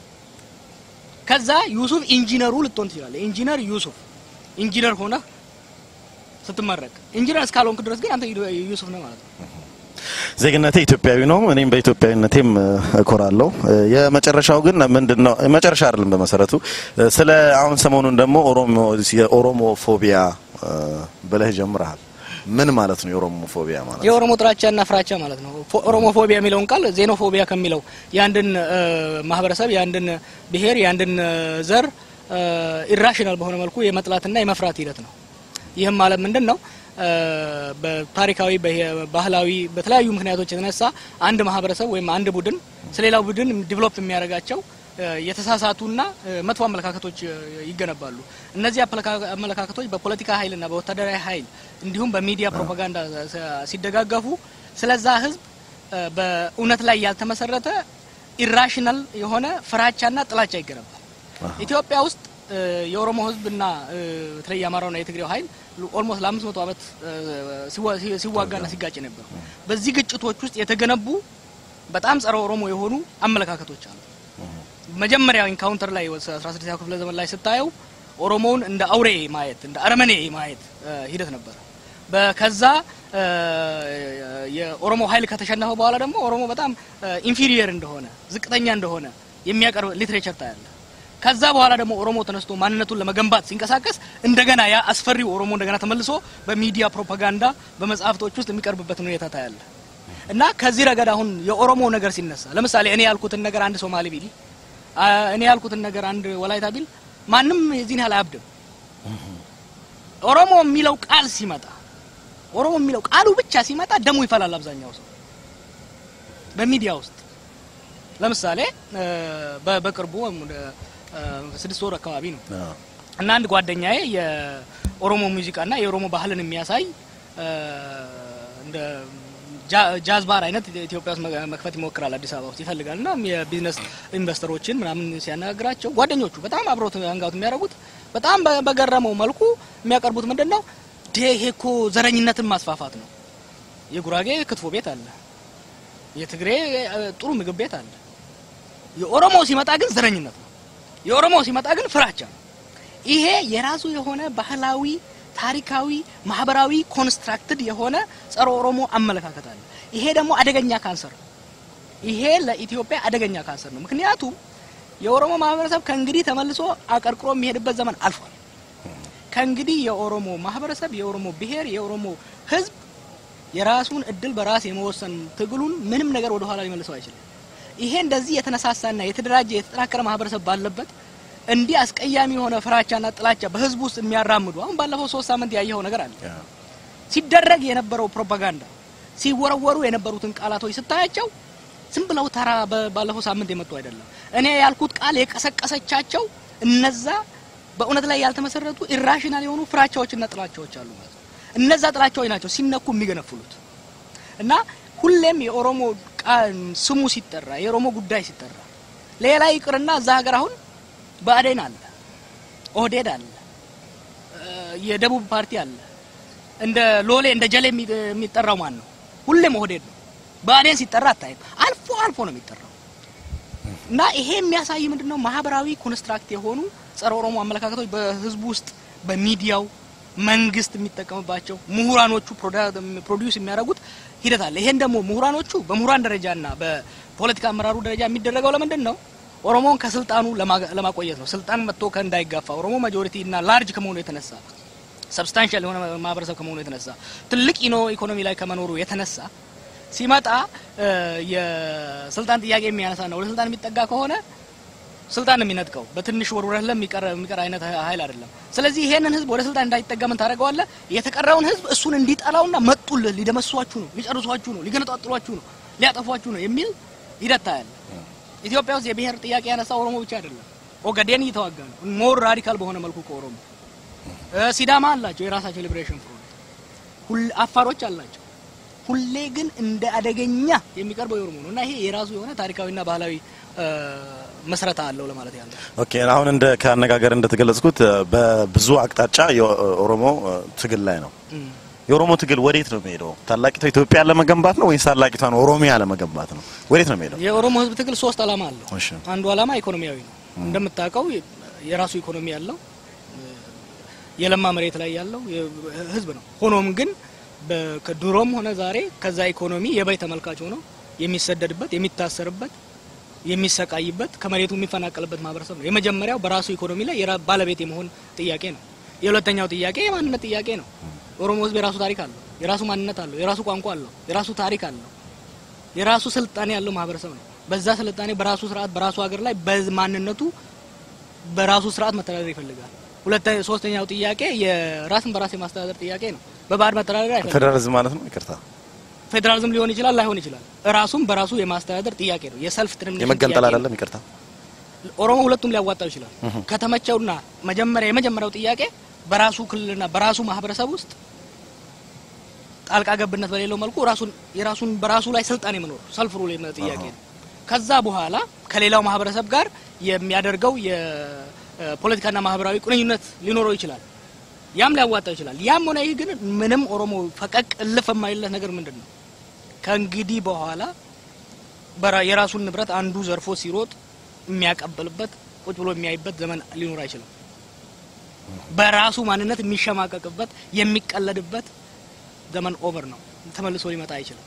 ከዛ ዩሱፍ ኢንጂነሩ ልትሆን ትችላለህ። ኢንጂነር ዩሱፍ ኢንጂነር ሆነህ ስትመረቅ ኢንጂነር እስካልሆንክ ድረስ ግን አንተ ዩሱፍ ነህ ማለት ነው። ዜግነቴ ኢትዮጵያዊ ነው። እኔም በኢትዮጵያዊነቴም እኮራለሁ። የመጨረሻው ግን ምንድን ነው? መጨረሻ አይደለም በመሰረቱ ስለ አሁን ሰሞኑን ደግሞ ኦሮሞ የኦሮሞ ፎቢያ ብለህ ጀምረሃል። ምን ማለት ነው የኦሮሞፎቢያ ማለት? የኦሮሞ ጥላቻና ፍራቻ ማለት ነው። ኦሮሞፎቢያ የሚለውን ቃል ዜኖፎቢያ ከሚለው የአንድን ማህበረሰብ የአንድን ብሔር የአንድን ዘር ኢራሽናል በሆነ መልኩ የመጥላትና የመፍራት ሂደት ነው። ይህም ማለት ምንድን ነው? በታሪካዊ ባህላዊ፣ በተለያዩ ምክንያቶች የተነሳ አንድ ማህበረሰብ ወይም አንድ ቡድን ስለሌላው ቡድን ዲቨሎፕ የሚያደርጋቸው የተሳሳቱና መጥፎ አመለካከቶች ይገነባሉ። እነዚህ አመለካከቶች በፖለቲካ ኃይልና በወታደራዊ ኃይል እንዲሁም በሚዲያ ፕሮፓጋንዳ ሲደጋገፉ ስለዛ ህዝብ በእውነት ላይ ያልተመሰረተ ኢራሽናል የሆነ ፍራቻና ጥላቻ ይገነባል። ኢትዮጵያ ውስጥ የኦሮሞ ህዝብና በተለይ የአማራውና የትግሬው ኃይል ኦልሞስት ለአምስት መቶ ዓመት ሲዋጋና ሲጋጭ ነበሩ። በዚህ ግጭቶች ውስጥ የተገነቡ በጣም ጸረ ኦሮሞ የሆኑ አመለካከቶች አሉ። መጀመሪያው ኢንካውንተር ላይ 16ኛው ክፍለ ዘመን ላይ ስታየው ኦሮሞውን እንደ አውሬ ማየት እንደ አረመኔ ማየት ሂደት ነበረ። ከዛ የኦሮሞ ኃይል ከተሸነፈ በኋላ ደግሞ ኦሮሞ በጣም ኢንፊሪየር እንደሆነ ዝቅተኛ እንደሆነ የሚያቀርብ ሊትሬቸር ታያለ። ከዛ በኋላ ደግሞ ኦሮሞ ተነስቶ ማንነቱን ለመገንባት ሲንቀሳቀስ እንደገና ያ አስፈሪው ኦሮሞ እንደገና ተመልሶ በሚዲያ ፕሮፓጋንዳ በመጽሐፍቶች ውስጥ የሚቀርብበትን ሁኔታ ታያለ። እና ከዚህ ረገድ አሁን የኦሮሞ ነገር ሲነሳ ለምሳሌ እኔ ያልኩትን ነገር አንድ ሶማሌ ቢል እኔ ያልኩትን ነገር አንድ ወላይታ ቢል ማንም የዚህን ያህል አያብድም። ኦሮሞ የሚለው ቃል ሲመጣ ኦሮሞ የሚለው ቃሉ ብቻ ሲመጣ ደሙ ይፈላል። አብዛኛው ሰው በሚዲያ ውስጥ ለምሳሌ በቅርቡ ስድስት ወር አካባቢ ነው እና አንድ ጓደኛዬ የኦሮሞ ሙዚቃና የኦሮሞ ባህልን የሚያሳይ እንደ ጃዝ ባር አይነት ኢትዮጵያ ውስጥ መክፈት ይሞክራል። አዲስ አበባ ውስጥ ይፈልጋል እና የቢዝነስ ኢንቨስተሮችን ምናምን ሲያነጋግራቸው ጓደኞቹ በጣም አብረውት አንጋውት የሚያደርጉት በጣም በገረመው መልኩ የሚያቀርቡት ምንድን ነው? ይሄ እኮ ዘረኝነትን ማስፋፋት ነው። የጉራጌ ክትፎ ቤት አለ፣ የትግሬ ጥሩ ምግብ ቤት አለ። የኦሮሞ ሲመጣ ግን ዘረኝነት ነው። የኦሮሞ ሲመጣ ግን ፍራቻ ነው። ይሄ የራሱ የሆነ ባህላዊ ታሪካዊ ማህበራዊ ኮንስትራክትድ የሆነ ጸረ ኦሮሞ አመለካከት አለ። ይሄ ደግሞ አደገኛ ካንሰር ነው። ይሄ ለኢትዮጵያ አደገኛ ካንሰር ነው። ምክንያቱም የኦሮሞ ማህበረሰብ ከእንግዲህ ተመልሶ አቀርቅሮ የሚሄድበት ዘመን አልፏል። ከእንግዲህ የኦሮሞ ማህበረሰብ፣ የኦሮሞ ብሔር፣ የኦሮሞ ህዝብ የራሱን እድል በራስ የመወሰን ትግሉን ምንም ነገር ወደ ኋላ ሊመልሰው አይችልም። ይሄ እንደዚህ የተነሳሳና የተደራጀ የተጠናከረ ማህበረሰብ ባለበት እንዲህ አስቀያሚ የሆነ ፍራቻና ጥላቻ በህዝቡ ውስጥ የሚያራምዱ አሁን ባለፈው ሶስት ሳምንት ያየኸው ነገር አለ። ሲደረግ የነበረው ፕሮፓጋንዳ ሲወረወሩ የነበሩትን ቃላቶች ስታያቸው ዝም ብለው ተራ ባለፈው ሳምንት የመጡ አይደለም። እኔ ያልኩት ቃል የቀሰቀሰቻቸው እነዛ በእውነት ላይ ያልተመሰረቱ ኢራሽናል የሆኑ ፍራቻዎችና ጥላቻዎች አሉ ማለት ነው። እነዛ ጥላቻዎች ናቸው ሲነኩ የሚገነፍሉት እና ሁሌም የኦሮሞ ስሙ ሲጠራ የኦሮሞ ጉዳይ ሲጠራ ሌላ ይቅርና እዛ ሀገር አሁን ብአዴን አለ፣ ኦህዴድ አለ፣ የደቡብ ፓርቲ አለ። እንደ ሎሌ እንደ ጀሌ የሚጠራው ማን ነው? ሁሌም ኦህዴድ ነው። ብአዴን ሲጠራ አታይም። አልፎ አልፎ ነው የሚጠራው። እና ይሄ የሚያሳይ ምንድነው ማህበራዊ ኮንስትራክት የሆኑ ጸረ ኦሮሞ አመለካከቶች በህዝቡ ውስጥ በሚዲያው መንግስት የሚጠቀምባቸው ምሁራኖቹ ፕሮዲውስ የሚያደርጉት ሂደት አለ። ይሄን ደግሞ ምሁራኖቹ በምሁራን ደረጃና በፖለቲካ አመራሩ ደረጃ የሚደረገው ለምንድን ነው? ኦሮሞን ከስልጣኑ ለማቆየት ነው። ስልጣን መጥቶ ከእንዳይጋፋ ኦሮሞ ማጆሪቲ እና ላርጅ ከመሆኑ የተነሳ ሰብስታንሻል የሆነ ማህበረሰብ ከመሆኑ የተነሳ ትልቅ ኢኖ ኢኮኖሚ ላይ ከመኖሩ የተነሳ ሲመጣ የስልጣን ጥያቄ የሚያነሳና ወደ ስልጣን የሚጠጋ ከሆነ ስልጣን ነው የሚነጥቀው። በትንሽ ወርውረህ ለሚቀር የሚቀር አይነት ኃይል አይደለም። ስለዚህ ይሄንን ህዝብ ወደ ስልጣን እንዳይጠጋ ምን ታደርገዋለህ? የተቀረውን ህዝብ እሱን እንዲጠላውና መጡልህ፣ ሊደመስሷችሁ ነው፣ ሊጨርሷችሁ ነው፣ ሊገነጣጥሏችሁ ነው፣ ሊያጠፏችሁ ነው የሚል ሂደት ታያለህ። ኢትዮጵያ ውስጥ የብሔር ጥያቄ ያነሳ ኦሮሞ ብቻ አይደለም። ኦጋዴን እየተዋጋ ነው፣ ሞር ራዲካል በሆነ መልኩ ከኦሮሞ ሲዳማ አላቸው የራሳቸው ሊብሬሽን ፍሮንት፣ አፋሮች አላቸው። ሁሌ ግን እንደ አደገኛ የሚቀርበው የኦሮሞ ነው እና ይሄ የራሱ የሆነ ታሪካዊና ባህላዊ መስረታ አለው ለማለት ያለው። ኦኬ አሁን እንደ ከአነጋገር እንደተገለጽኩት በብዙ አቅጣጫ የኦሮሞ ትግል ላይ ነው። የኦሮሞ ትግል ወዴት ነው የሚሄደው? ታላቂቷ ኢትዮጵያ ለመገንባት ነው ወይስ ታላቂቷን ኦሮሚያ ለመገንባት ነው? ወዴት ነው የሚሄደው? የኦሮሞ ህዝብ ትግል ሶስት አላማ አለው። እሺ አንዱ አላማ ኢኮኖሚያዊ ነው። እንደምታውቀው የራሱ ኢኮኖሚ ያለው የለማ መሬት ላይ ያለው ህዝብ ነው። ሆኖም ግን ከድሮም ሆነ ዛሬ ከዛ ኢኮኖሚ የበይ ተመልካች ሆኖ የሚሰደድበት፣ የሚታሰርበት፣ የሚሰቃይበት፣ ከመሬቱ የሚፈናቀልበት ማህበረሰብ ነው። የመጀመሪያው በራሱ ኢኮኖሚ ላይ ባለቤት የመሆን ጥያቄ ነው። የሁለተኛው ጥያቄ የማንነት ጥያቄ ነው። ኦሮሞ ህዝብ የራሱ ታሪክ አለው፣ የራሱ ማንነት አለው፣ የራሱ ቋንቋ አለው፣ የራሱ ታሪክ አለው፣ የራሱ ስልጣኔ ያለው ማህበረሰብ ነው። በዛ ስልጣኔ በራሱ ስርዓት በራሱ ሀገር ላይ በማንነቱ በራሱ ስርዓት መተዳደር ይፈልጋል። ሁለተኛ ሶስተኛው ጥያቄ የራስን በራስ የማስተዳደር ጥያቄ ነው። በባዕድ መተዳደር አይፈልግም። ፌዴራሊዝም ማለት ነው። ይቅርታ ፌዴራሊዝም ሊሆን ይችላል ላይሆን ይችላል። ራሱን በራሱ የማስተዳደር ጥያቄ ነው። የሰልፍ ትርሚኔሽን የመገንጠል ጥያቄ ነው። አይደለም። ይቅርታ ኦሮሞ ሁለቱም ሊያዋጣው ይችላል። ከተመቸውና መጀመሪያ የመጀመሪያው ጥያቄ በራሱ ክልልና በራሱ ማህበረሰብ ውስጥ ጣልቃ ገብነት በሌለው መልኩ ራሱን የራሱን በራሱ ላይ ስልጣን የመኖር ሰልፍ ሩል የመ- ጥያቄ ነው። ከዛ በኋላ ከሌላው ማህበረሰብ ጋር የሚያደርገው የፖለቲካና ማህበራዊ ቁርኝነት ሊኖረው ይችላል። ያም ሊያዋጣው ይችላል። ያም ሆነ ይህ ግን ምንም ኦሮሞ ፈቀቅ እልፍ የማይለት ነገር ምንድን ነው? ከእንግዲህ በኋላ በራ- የራሱን ንብረት አንዱ ዘርፎ ሲሮጥ የሚያቀበልበት ቁጭ ብሎ የሚያይበት ዘመን ሊኖር አይችልም። በራሱ ማንነት የሚሸማቀቅበት የሚቀለድበት ዘመን ኦቨር ነው። ተመልሶ ሊመጣ አይችልም።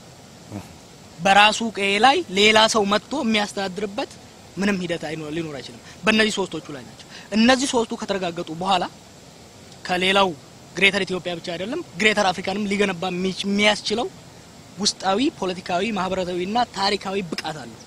በራሱ ቀዬ ላይ ሌላ ሰው መጥቶ የሚያስተዳድርበት ምንም ሂደት አይኖር ሊኖር አይችልም። በእነዚህ ሶስቶቹ ላይ ናቸው። እነዚህ ሶስቱ ከተረጋገጡ በኋላ ከሌላው ግሬተር ኢትዮጵያ ብቻ አይደለም ግሬተር አፍሪካንም ሊገነባ የሚች- የሚያስችለው ውስጣዊ ፖለቲካዊ፣ ማህበራዊና ታሪካዊ ብቃት አለው።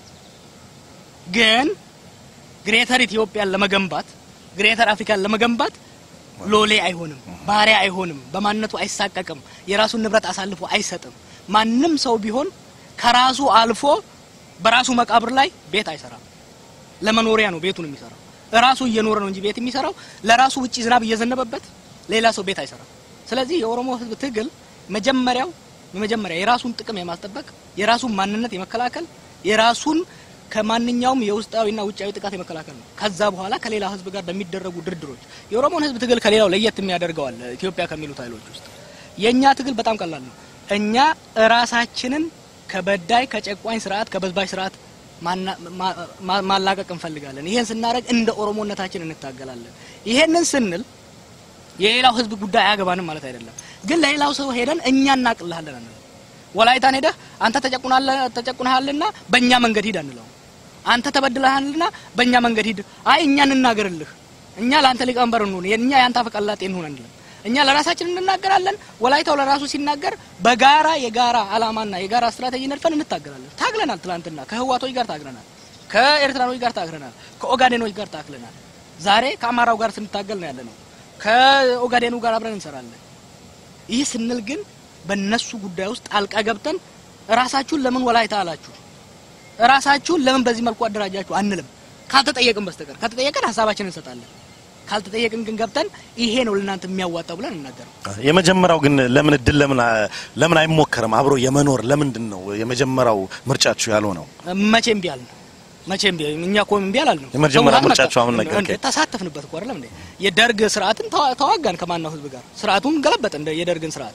ግን ግሬተር ኢትዮጵያን ለመገንባት ግሬተር አፍሪካን ለመገንባት ሎሌ አይሆንም፣ ባሪያ አይሆንም፣ በማንነቱ አይሳቀቅም፣ የራሱን ንብረት አሳልፎ አይሰጥም። ማንም ሰው ቢሆን ከራሱ አልፎ በራሱ መቃብር ላይ ቤት አይሰራም። ለመኖሪያ ነው ቤቱን የሚሰራው። ራሱ እየኖረ ነው እንጂ ቤት የሚሰራው ለራሱ ውጪ ዝናብ እየዘነበበት ሌላ ሰው ቤት አይሰራም። ስለዚህ የኦሮሞ ሕዝብ ትግል መጀመሪያው መጀመሪያ የራሱን ጥቅም የማስጠበቅ የራሱን ማንነት የመከላከል የራሱን ከማንኛውም የውስጣዊና ውጫዊ ጥቃት የመከላከል ነው። ከዛ በኋላ ከሌላ ሕዝብ ጋር በሚደረጉ ድርድሮች የኦሮሞን ሕዝብ ትግል ከሌላው ለየት የሚያደርገዋል ኢትዮጵያ ከሚሉት ኃይሎች ውስጥ የእኛ ትግል በጣም ቀላል ነው። እኛ ራሳችንን ከበዳይ ከጨቋኝ ስርዓት ከበዝባዥ ስርዓት ማና- ማ- ማ- ማላቀቅ እንፈልጋለን። ይሄን ስናደርግ እንደ ኦሮሞነታችን እንታገላለን። ይሄንን ስንል የሌላው ህዝብ ጉዳይ አያገባንም ማለት አይደለም። ግን ለሌላው ሰው ሄደን እኛ እናቅልሃለን አንለው። ወላይታን ሄደህ አንተ ተጨቁናለ- ተጨቁነሃልና በእኛ መንገድ ሂድ አንለው። አንተ ተበድለሃልና በእኛ መንገድ ሂድ፣ አይ እኛ እንናገርልህ፣ እኛ ለአንተ ሊቀመንበር እንሁን፣ እኛ የአንተ አፈቀላጤ እንሁን አንልም። እኛ ለራሳችን እንናገራለን። ወላይታው ለራሱ ሲናገር በጋራ የጋራ አላማና የጋራ ስትራቴጂ ነድፈን እንታገላለን። ታግለናል። ትላንትና ከህዋቶች ጋር ታግለናል። ከኤርትራኖች ጋር ታግለናል። ከኦጋዴኖች ጋር ታግለናል። ዛሬ ከአማራው ጋር ስንታገል ነው ያለ ነው። ከኦጋዴኑ ጋር አብረን እንሰራለን። ይህ ስንል ግን በእነሱ ጉዳይ ውስጥ ጣልቃ ገብተን ራሳችሁን ለምን ወላይታ አላችሁ፣ ራሳችሁን ለምን በዚህ መልኩ አደራጃችሁ አንልም። ካልተጠየቅን በስተቀር ከተጠየቅን ሀሳባችንን እንሰጣለን። ካልተጠየቅን ግን ገብተን ይሄ ነው ለእናንተ የሚያዋጣው ብለን እናገረው። የመጀመሪያው ግን ለምን እድል ለምን አ- ለምን አይሞከርም? አብሮ የመኖር ለምንድን ነው የመጀመሪያው ምርጫችሁ ያልሆነው? መቼም ቢያል ነው መቼም ቢያል እኛ እኮ እምቢ አላልንም። የመጀመሪያ ህወሓት ምርጫችሁ መጣ። አሁን ነገር እንደ ተሳተፍንበት እኮ አይደለም እንዴ? የደርግ ስርዓትን ተዋ- ተዋጋን ከማናው ህዝብ ጋር ስርዓቱን ገለበጥ እንደ የደርግን ስርዓት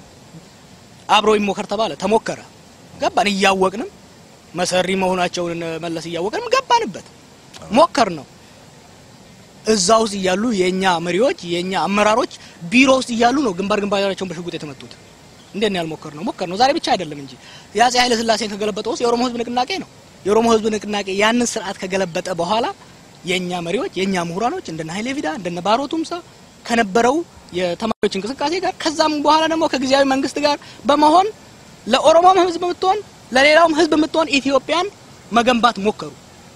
አብሮ ይሞከር ተባለ፣ ተሞከረ፣ ገባን። እያወቅንም መሰሪ መሆናቸውን እነ መለስ እያወቅንም ገባንበት፣ ሞከር ነው። እዛ ውስጥ እያሉ የኛ መሪዎች የኛ አመራሮች ቢሮ ውስጥ እያሉ ነው ግንባር ግንባራቸውን በሽጉጥ የተመቱት። እንዴት ነው ያልሞከር ነው? ሞከር ነው። ዛሬ ብቻ አይደለም እንጂ የአፄ ኃይለ ሥላሴን ከገለበጠው ውስጥ የኦሮሞ ህዝብ ንቅናቄ ነው። የኦሮሞ ህዝብ ንቅናቄ ያንን ስርዓት ከገለበጠ በኋላ የኛ መሪዎች የኛ ምሁራኖች እንደነ ኃይሌ ፊዳ እንደነ ባሮ ቱምሳ ከነበረው የተማሪዎች እንቅስቃሴ ጋር ከዛም በኋላ ደግሞ ከጊዜያዊ መንግስት ጋር በመሆን ለኦሮሞም ህዝብ የምትሆን ለሌላውም ህዝብ የምትሆን ኢትዮጵያን መገንባት ሞከሩ።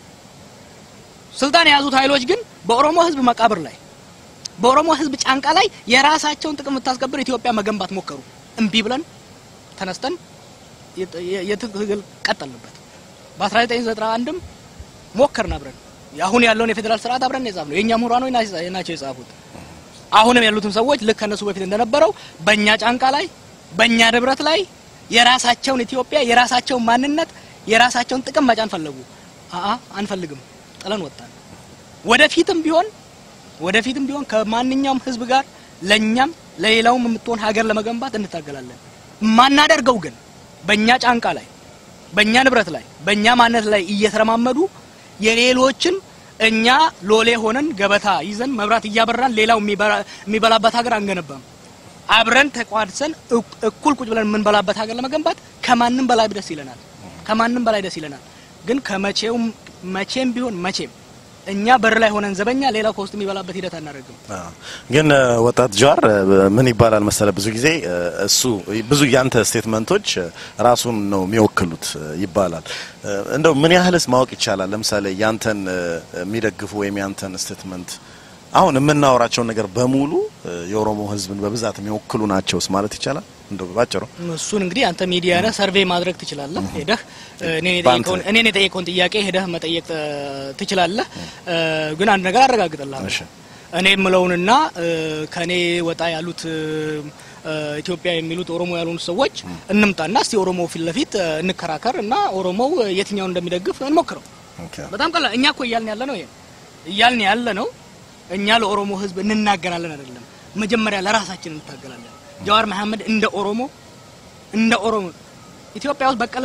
ስልጣን የያዙት ኃይሎች ግን በኦሮሞ ህዝብ መቃብር ላይ በኦሮሞ ህዝብ ጫንቃ ላይ የራሳቸውን ጥቅም የምታስከብር ኢትዮጵያ መገንባት ሞከሩ። እምቢ ብለን ተነስተን የት- የ- የትግል ቀጠልንበት። በ1991ም ሞከርን አብረን አሁን ያለውን የፌዴራል ስርዓት አብረን የጻፍነው የእኛ ምሁራኖች ና- ናቸው የጻፉት። አሁንም ያሉትን ሰዎች ልክ ከነሱ በፊት እንደነበረው በእኛ ጫንቃ ላይ በእኛ ንብረት ላይ የራሳቸውን ኢትዮጵያ የራሳቸውን ማንነት የራሳቸውን ጥቅም መጫን ፈለጉ። አአ አንፈልግም፣ ጥለን ወጣን። ወደፊትም ቢሆን ወደፊትም ቢሆን ከማንኛውም ህዝብ ጋር ለኛም ለሌላውም የምትሆን ሀገር ለመገንባት እንታገላለን። የማናደርገው ግን በእኛ ጫንቃ ላይ በእኛ ንብረት ላይ በእኛ ማንነት ላይ እየተረማመዱ የሌሎችን እኛ ሎሌ ሆነን ገበታ ይዘን መብራት እያበራን ሌላው የሚበራ- የሚበላበት ሀገር አንገነባም። አብረን ተቋድሰን እኩ- እኩል ቁጭ ብለን የምንበላበት ሀገር ለመገንባት ከማንም በላይ ደስ ይለናል። ከማንም በላይ ደስ ይለናል። ግን ከመቼውም መቼም ቢሆን መቼም እኛ በር ላይ ሆነን ዘበኛ፣ ሌላው ከውስጥ የሚበላበት ሂደት አናደርግም። ግን ወጣት ጀዋር ምን ይባላል መሰለ፣ ብዙ ጊዜ እሱ ብዙ ያንተ ስቴትመንቶች ራሱን ነው የሚወክሉት ይባላል። እንደው ምን ያህልስ ማወቅ ይቻላል? ለምሳሌ ያንተን የሚደግፉ ወይም ያንተን ስቴትመንት አሁን የምናወራቸውን ነገር በሙሉ የኦሮሞ ሕዝብን በብዛት የሚወክሉ ናቸውስ ማለት ይቻላል? እንደው ባጭሩ እሱን እንግዲህ አንተ ሚዲያ ነህ፣ ሰርቬይ ማድረግ ትችላለህ። ሄደህ እኔን የጠየቀውን እኔን የጠየቀውን ጥያቄ ሄደህ መጠየቅ ትችላለህ። ግን አንድ ነገር አረጋግጥልሃለሁ። እሺ እኔ የምለውንና ከኔ ወጣ ያሉት ኢትዮጵያ የሚሉት ኦሮሞ ያልሆኑ ሰዎች እንምጣና እስቲ ኦሮሞ ፊት ለፊት እንከራከር እና ኦሮሞው የትኛውን እንደሚደግፍ እንሞክረው። ኦኬ በጣም ቀላል። እኛ እኮ እያልን ያለ ነው ይሄ እያልን ያለ ነው። እኛ ለኦሮሞ ህዝብ እንናገራለን አይደለም፣ መጀመሪያ ለራሳችን እንታገላለን። ጀዋር መሐመድ እንደ ኦሮሞ እንደ ኦሮሞ ኢትዮጵያ ውስጥ በቀለ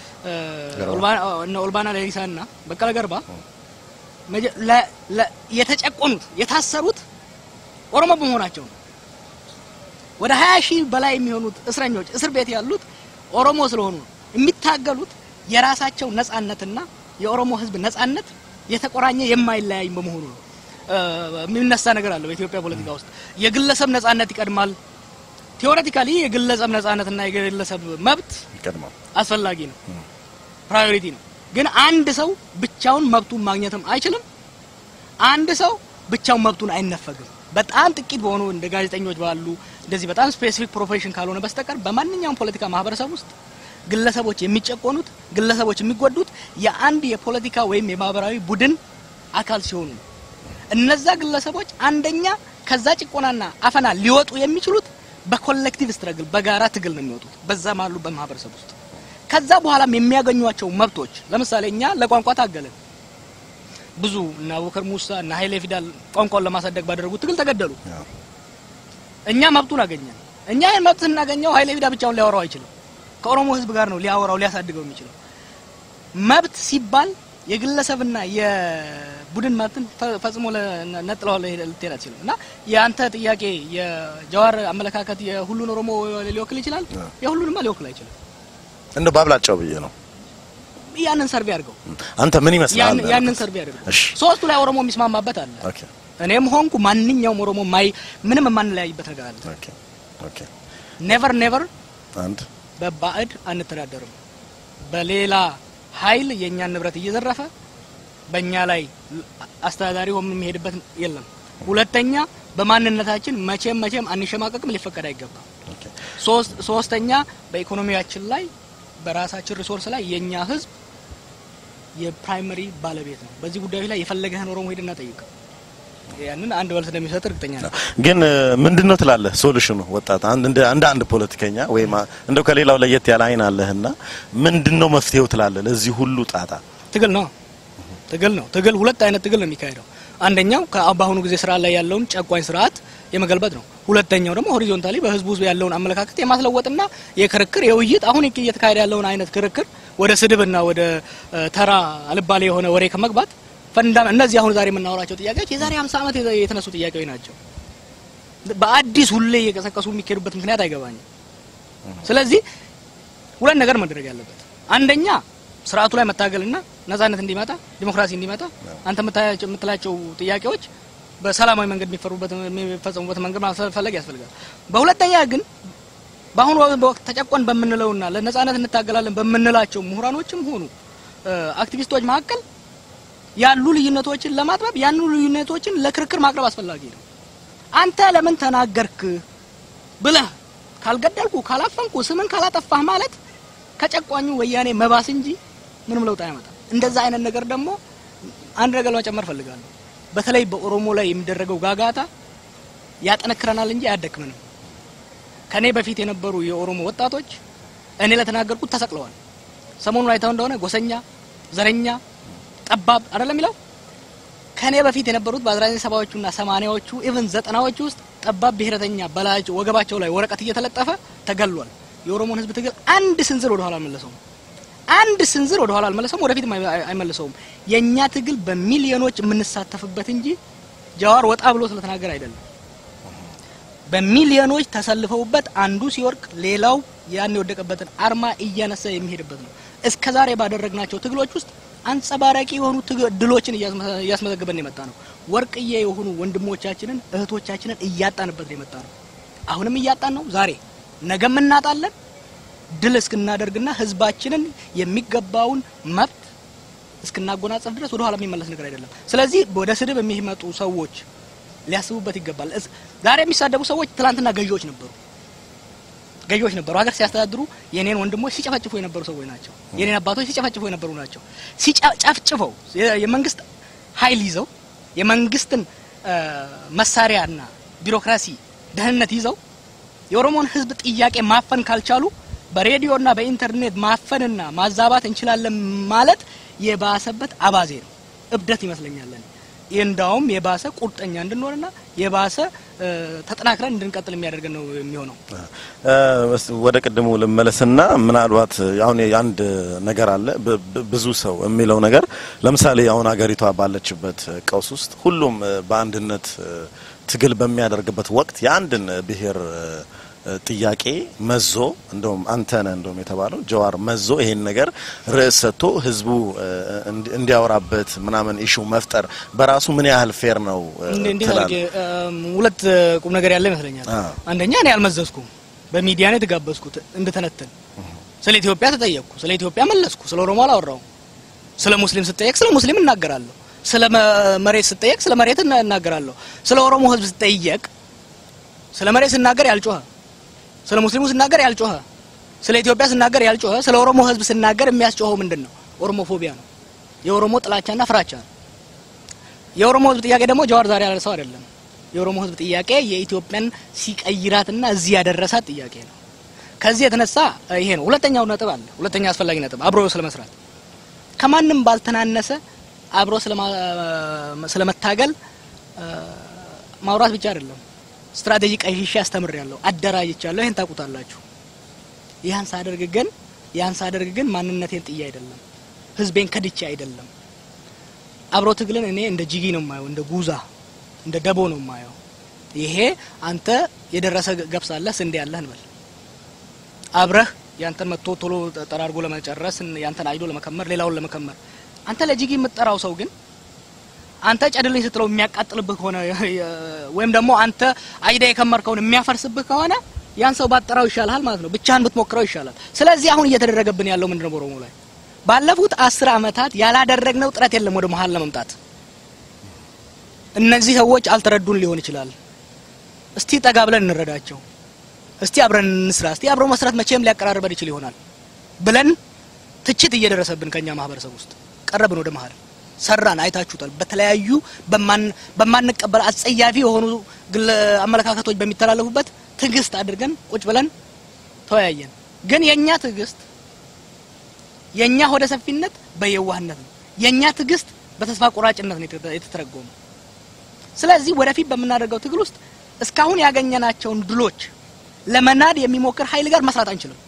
እነ ኦልባና ሌሊሳ እና በቀለ ገርባ መጀ- ለ- ለ- የተጨቆኑት የታሰሩት ኦሮሞ በመሆናቸው ነው። ወደ 20 ሺህ በላይ የሚሆኑት እስረኞች እስር ቤት ያሉት ኦሮሞ ስለሆኑ ነው። የሚታገሉት የራሳቸው ነጻነትና የኦሮሞ ህዝብ ነጻነት የተቆራኘ የማይለያይ በመሆኑ ነው። እ፣ የሚነሳ ነገር አለ በኢትዮጵያ ፖለቲካ ውስጥ የግለሰብ ነጻነት ይቀድማል። ቴዎሬቲካሊ የግለሰብ ነጻነትና የግለሰብ መብት ይቀድማል። አስፈላጊ ነው፣ ፕራዮሪቲ ነው። ግን አንድ ሰው ብቻውን መብቱን ማግኘትም አይችልም። አንድ ሰው ብቻውን መብቱን አይነፈግም። በጣም ጥቂት በሆኑ እንደ ጋዜጠኞች ባሉ እንደዚህ በጣም ስፔሲፊክ ፕሮፌሽን ካልሆነ በስተቀር በማንኛውም ፖለቲካ ማህበረሰብ ውስጥ ግለሰቦች የሚጨቆኑት፣ ግለሰቦች የሚጎዱት የአንድ የፖለቲካ ወይም የማህበራዊ ቡድን አካል ሲሆኑ ነው። እነዛ ግለሰቦች አንደኛ ከዛ ጭቆናና አፈና ሊወጡ የሚችሉት በኮሌክቲቭ ስትረግል በጋራ ትግል ነው የሚወጡት በዛም አሉ በማህበረሰብ ውስጥ ከዛ በኋላም የሚያገኟቸው መብቶች ለምሳሌ እኛ ለቋንቋ ታገልን ብዙ እና አቡበከር ሙሳ እና ኃይሌ ፊዳል ቋንቋውን ለማሳደግ ባደረጉት ትግል ተገደሉ ያው እኛ መብቱን አገኘን እኛ ይህን መብት ስናገኘው ኃይሌ ፊዳ ብቻውን ሊያወራው አይችልም ከኦሮሞ ህዝብ ጋር ነው ሊያወራው ሊያሳድገው የሚችለው መብት ሲባል የግለሰብና የቡድን መብትን ፈ- ፈጽሞ ለ- ነጥለው ልትሄድ አትችልም እና የአንተ ጥያቄ የጀዋር አመለካከት የሁሉን ኦሮሞ ሊወክል ይችላል የሁሉንማ ሊወክል አይችልም እንደው ባብላጫው ብዬ ነው። ያንን ሰርቬ አድርገው አንተ ምን ይመስላል? ያን- ያንን ሰርቬ አድርገው እሺ ሶስቱ ላይ ኦሮሞ የሚስማማበት አለ ኦኬ እኔም ሆንኩ ማንኛውም ኦሮሞ ማይ ምንም የማንለያይበት ነገር አለ ኦኬ ኦኬ ኔቨር ኔቨር አንድ በባዕድ አንተዳደርም። በሌላ ኃይል የእኛን ንብረት እየዘረፈ በእኛ ላይ አስተዳዳሪ ሆኖ የሚሄድበት የለም። ሁለተኛ በማንነታችን መቼም መቼም አንሸማቀቅም፣ ሊፈቀድ አይገባም። ኦኬ ሶስት ሶስተኛ በኢኮኖሚያችን ላይ በራሳችን ሪሶርስ ላይ የኛ ህዝብ የፕራይመሪ ባለቤት ነው። በዚህ ጉዳዮች ላይ የፈለገህን ኦሮሞ ሄድና ጠይቅ። ያንን አንድ መልስ እንደሚሰጥ እርግጠኛ ነኝ። ግን ምንድን ነው ትላለህ? ሶሉሽኑ ወጣት አንድ እንደ እንደ አንድ ፖለቲከኛ ወይም እንደው ከሌላው ለየት ያለ አይን አለህና ምንድን ነው መፍትሄው ትላለህ ለዚህ ሁሉ ጣጣ? ትግል ነው። ትግል ነው። ትግል ሁለት አይነት ትግል ነው የሚካሄደው። አንደኛው ከ- በአሁኑ ጊዜ ስራ ላይ ያለውን ጨቋኝ ስርዓት የመገልበጥ ነው። ሁለተኛው ደግሞ ሆሪዞንታሊ በህዝቡ ውስጥ ያለውን አመለካከት የማስለወጥና የክርክር የውይይት አሁን እየተካሄደ ያለውን አይነት ክርክር ወደ ስድብና ወደ እ፣ ተራ አልባሌ የሆነ ወሬ ከመግባት ፈንዳ እነዚህ አሁን ዛሬ የምናወራቸው ጥያቄዎች የዛሬ 50 ዓመት የተ- የተነሱ ጥያቄዎች ናቸው። በአዲስ ሁሌ እየቀሰቀሱ የሚካሄዱበት ምክንያት አይገባኝም። ስለዚህ ሁለት ነገር መደረግ ያለበት አንደኛ ስርዓቱ ላይ መታገልና ነጻነት እንዲመጣ ዲሞክራሲ እንዲመጣ አንተ የምታያቸው- የምትላቸው ጥያቄዎች በሰላማዊ መንገድ የሚፈሩበት የሚፈጸሙበት መንገድ ማፈለግ ያስፈልጋል። በሁለተኛ ግን በአሁኑ ወቅት ተጨቆን በምንለውና ለነጻነት እንታገላለን በምንላቸው ምሁራኖችም ሆኑ እ፣ አክቲቪስቶች መካከል ያሉ ልዩነቶችን ለማጥበብ ያሉ ልዩነቶችን ለክርክር ማቅረብ አስፈላጊ ነው። አንተ ለምን ተናገርክ ብለህ ካልገደልኩ ካላፈንኩ ስምን ካላጠፋህ ማለት ከጨቋኙ ወያኔ መባስ እንጂ ምንም ለውጥ አያመጣም። እንደዛ አይነት ነገር ደግሞ አንድ ነገር ለመጨመር ፈልጋለሁ። በተለይ በኦሮሞ ላይ የሚደረገው ጋጋታ ያጠነክረናል እንጂ አያደክመንም። ከኔ በፊት የነበሩ የኦሮሞ ወጣቶች እኔ ለተናገርኩት ተሰቅለዋል። ሰሞኑን አይተው እንደሆነ ጎሰኛ፣ ዘረኛ፣ ጠባብ አይደለም የሚለው ከኔ በፊት የነበሩት በ1970ዎቹና 80ዎቹ ኢቭን ዘጠናዎቹ ውስጥ ጠባብ ብሔረተኛ በላያቸው ወገባቸው ላይ ወረቀት እየተለጠፈ ተገሏል። የኦሮሞን ሕዝብ ትግል አንድ ስንዝር ወደ ኋላ አልመለሰውም። አንድ ስንዝር ወደ ኋላ አልመለሰውም፣ ወደፊትም አይ- አይመለሰውም። የኛ ትግል በሚሊዮኖች የምንሳተፍበት እንጂ ጀዋር ወጣ ብሎ ስለተናገረ አይደለም። በሚሊዮኖች ተሰልፈውበት አንዱ ሲወርቅ ሌላው ያን የወደቀበትን አርማ እያነሳ የሚሄድበት ነው። እስከ ዛሬ ባደረግናቸው ትግሎች ውስጥ አንጸባራቂ የሆኑ ትግ- ድሎችን እያስመ- እያስመዘገበን የመጣ ነው። ወርቅዬ የሆኑ ወንድሞቻችንን እህቶቻችንን እያጣንበት ነው የመጣ ነው። አሁንም እያጣን ነው። ዛሬ ነገም እናጣለን። ድል እስክናደርግና ህዝባችንን የሚገባውን መብት እስክናጎናጸፍ ድረስ ወደ ኋላ የሚመለስ ነገር አይደለም። ስለዚህ ወደ ስድብ የሚመጡ ሰዎች ሊያስቡበት ይገባል። እስ- ዛሬ የሚሳደቡ ሰዎች ትላንትና ገዢዎች ነበሩ ገዢዎች ነበሩ። ሀገር ሲያስተዳድሩ የኔን ወንድሞች ሲጨፈጭፉ የነበሩ ሰዎች ናቸው። የኔን አባቶች ሲጨፈጭፉ የነበሩ ናቸው። ሲጨፍጭፈው የ- የመንግስት ኃይል ይዘው የመንግስትን እ፣ መሳሪያና ቢሮክራሲ ደህንነት ይዘው የኦሮሞን ህዝብ ጥያቄ ማፈን ካልቻሉ በሬዲዮና በኢንተርኔት ማፈንና ማዛባት እንችላለን ማለት የባሰበት አባዜ ነው፣ እብደት ይመስለኛል። እኔ። ይህ እንዳውም የባሰ ቁርጠኛ እንድንሆንና የባሰ እ፣ ተጠናክረን እንድንቀጥል የሚያደርገን ነው የሚሆነው። እ፣ እስ- ወደ ቅድሙ ልመለስና ምናልባት አሁን አንድ ነገር አለ ብ- ብ- ብዙ ሰው የሚለው ነገር ለምሳሌ አሁን ሀገሪቷ ባለችበት ቀውስ ውስጥ ሁሉም እ፣ በአንድነት እ፣ ትግል በሚያደርግበት ወቅት የአንድን ብሔር እ፣ ጥያቄ መዞ እንደውም አንተ ነህ እንደውም የተባለው ጀዋር መዞ ይሄን ነገር ርዕስ ሰጥቶ ህዝቡ እ፣ እንዲ- እንዲያወራበት ምናምን ኢሹ መፍጠር በራሱ ምን ያህል ፌር ነው እ፣ እንዴ እንዴት ትላለህ? አድርጌ እም፣ ሁለት እ፣ ቁም ነገር ያለ ይመስለኛል። አ። አንደኛ እኔ አልመዘዝኩም፣ በሚዲያ ነው የተጋበዝኩት እንድተነትን። ስለ ኢትዮጵያ ተጠየቅኩ፣ ስለ ኢትዮጵያ መለስኩ። ስለ ኦሮሞ አላወራው። ስለ ሙስሊም ስጠየቅ ስለ ሙስሊም እናገራለሁ። ስለ መ- መሬት ስጠየቅ ስለ መሬት እና- እናገራለሁ። ስለ ኦሮሞ ህዝብ ስጠየቅ ስለ መሬት ስናገር ያልጮኸ፣ ስለ ሙስሊሙ ስናገር ያልጮኸ፣ ስለ ኢትዮጵያ ስናገር ያልጮኸ፣ ስለ ኦሮሞ ህዝብ ስናገር የሚያስጮኸው ምንድን ነው? ኦሮሞፎቢያ ነው። የኦሮሞ ጥላቻና ፍራቻ ነው። የኦሮሞ ህዝብ ጥያቄ ደግሞ ጀዋር ዛሬ ያነሳው አይደለም። የኦሮሞ ህዝብ ጥያቄ የኢትዮጵያን ሲቀይራትና እዚህ ያደረሳት ጥያቄ ነው። ከዚህ የተነሳ እ፣ ይሄ ነው ሁለተኛው ነጥብ አለ። ሁለተኛ አስፈላጊ ነጥብ አብሮ ስለመስራት ከማንም ባልተናነሰ አብሮ ስለማ- ስለመታገል እ፣ ማውራት ብቻ አይደለም። ስትራቴጂ ቀይሼ አስተምሬያለሁ፣ አደራጅቻለሁ። ይሄን ታውቁታላችሁ። ያን ሳደርግ ግን ያን ሳደርግ ግን ማንነቴን ጥዬ አይደለም፣ ህዝቤን ከድቼ አይደለም። አብሮ ትግልን እኔ እንደ ጂጊ ነው የማየው፣ እንደ ጉዛ እንደ ደቦ ነው የማየው። ይሄ አንተ የደረሰ ገብስ አለህ ስንዴ ያለህ እንበል አብረህ ያንተን መጥቶ ቶሎ ጠራርጎ ለመጨረስ ያንተን አይዶ ለመከመር ሌላውን ለመከመር አንተ ለጂጊ የምትጠራው ሰው ግን አንተ ጨድልኝ ስትለው የሚያቃጥልብህ ከሆነ ወይም ደግሞ አንተ አይዳ የከመርከውን የሚያፈርስብህ ከሆነ ያን ሰው ባጠራው ይሻልሃል ማለት ነው። ብቻህን ብትሞክረው ይሻላል። ስለዚህ አሁን እየተደረገብን ያለው ምንድነው? በኦሮሞ ላይ ባለፉት አስር አመታት ያላደረግነው ጥረት የለም ወደ መሀል ለመምጣት። እነዚህ ሰዎች አልተረዱን ሊሆን ይችላል። እስቲ ጠጋ ብለን እንረዳቸው። እስቲ አብረን እንስራ። እስቲ አብረው መስራት መቼም ሊያቀራርበን ይችል ይሆናል ብለን ትችት እየደረሰብን ከኛ ማህበረሰብ ውስጥ ቀረብን ወደ መሀል ሰራን። አይታችሁታል። በተለያዩ በማንቀበል አጸያፊ የሆኑ ግለ አመለካከቶች በሚተላለፉበት ትዕግስት አድርገን ቁጭ ብለን ተወያየን። ግን የኛ ትዕግስት የኛ ሆደ ሰፊነት በየዋህነት ነው። የኛ ትዕግስት በተስፋ ቆራጭነት ነው የተተረጎመው። ስለዚህ ወደፊት በምናደርገው ትግል ውስጥ እስካሁን ያገኘናቸውን ድሎች ለመናድ የሚሞክር ኃይል ጋር መስራት አንችልም።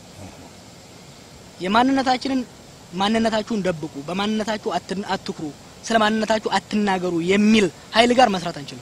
የማንነታችንን ማንነታችሁን ደብቁ፣ በማንነታችሁ አትኩሩ፣ ስለ ማንነታችሁ አትናገሩ የሚል ኃይል ጋር መስራት አንችልም።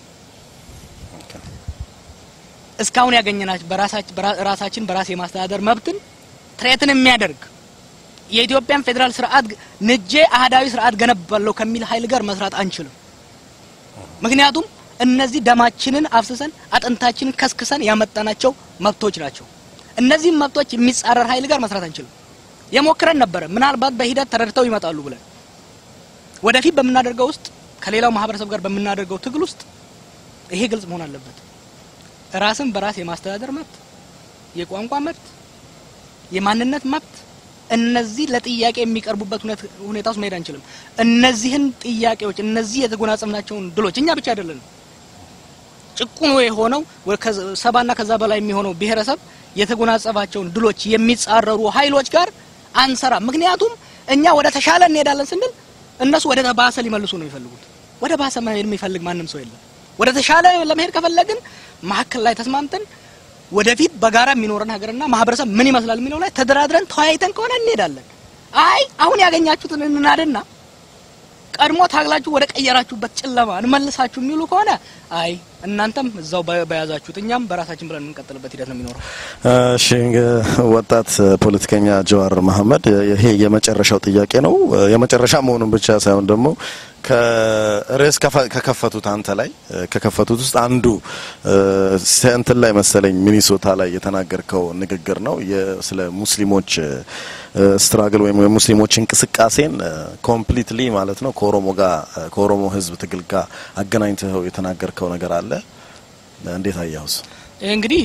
እስካሁን ያገኘናቸው በራሳችን በራስ የማስተዳደር መብትን ትሬትን የሚያደርግ የኢትዮጵያን ፌዴራል ስርዓት ንጄ አህዳዊ ስርዓት ገነባለሁ ከሚል ኃይል ጋር መስራት አንችልም። ምክንያቱም እነዚህ ደማችንን አፍስሰን አጥንታችንን ከስክሰን ያመጣናቸው መብቶች ናቸው። እነዚህም መብቶች የሚጻረር ኃይል ጋር መስራት አንችልም። የሞክረን ነበረ። ምናልባት በሂደት ተረድተው ይመጣሉ ብለን ወደፊት በምናደርገው ውስጥ ከሌላው ማህበረሰብ ጋር በምናደርገው ትግል ውስጥ ይሄ ግልጽ መሆን አለበት። ራስን በራስ የማስተዳደር መብት፣ የቋንቋ መብት፣ የማንነት መብት እነዚህ ለጥያቄ የሚቀርቡበት ሁኔታ ውስጥ መሄድ አንችልም። እነዚህን ጥያቄዎች እነዚህ የተጎናጸፍናቸውን ድሎች እኛ ብቻ አይደለንም። ጭቁኑ የሆነው ሰባና ከዛ በላይ የሚሆነው ብሔረሰብ የተጎናጸፋቸውን ድሎች የሚጻረሩ ኃይሎች ጋር አንሰራ። ምክንያቱም እኛ ወደ ተሻለ እንሄዳለን ስንል እነሱ ወደ ባሰ ሊመልሱ ነው የሚፈልጉት። ወደ ባሰ መሄድ የሚፈልግ ማንም ሰው የለም። ወደ ተሻለ ለመሄድ ከፈለግን መሀከል ላይ ተስማምተን ወደፊት በጋራ የሚኖረን ሀገርና ማህበረሰብ ምን ይመስላል የሚለው ላይ ተደራድረን ተወያይተን ከሆነ እንሄዳለን። አይ አሁን ያገኛችሁትን እናድና ቀድሞ ታግላችሁ ወደ ቀየራችሁበት ጨለማ እንመልሳችሁ የሚሉ ከሆነ አይ እናንተም እዛው በ- በያዛችሁት እኛም በራሳችን ብለን የምንቀጥልበት ሂደት ነው የሚኖረው። እሺ ወጣት ፖለቲከኛ ጀዋር መሀመድ ይሄ የመጨረሻው ጥያቄ ነው። የመጨረሻ መሆኑን ብቻ ሳይሆን ደግሞ ከርዕስ ከፈ- ከከፈቱት አንተ ላይ ከከፈቱት ውስጥ አንዱ እንትን ላይ መሰለኝ ሚኒሶታ ላይ የተናገርከው ንግግር ነው የ- ስለ ሙስሊሞች ስትራግል ወይም የሙስሊሞች እንቅስቃሴን ኮምፕሊትሊ ማለት ነው ከኦሮሞ ጋር ከኦሮሞ ሕዝብ ትግል ጋር አገናኝተው የተናገርከው ነገር አለ። እንዴት አያውስ? ይህ እንግዲህ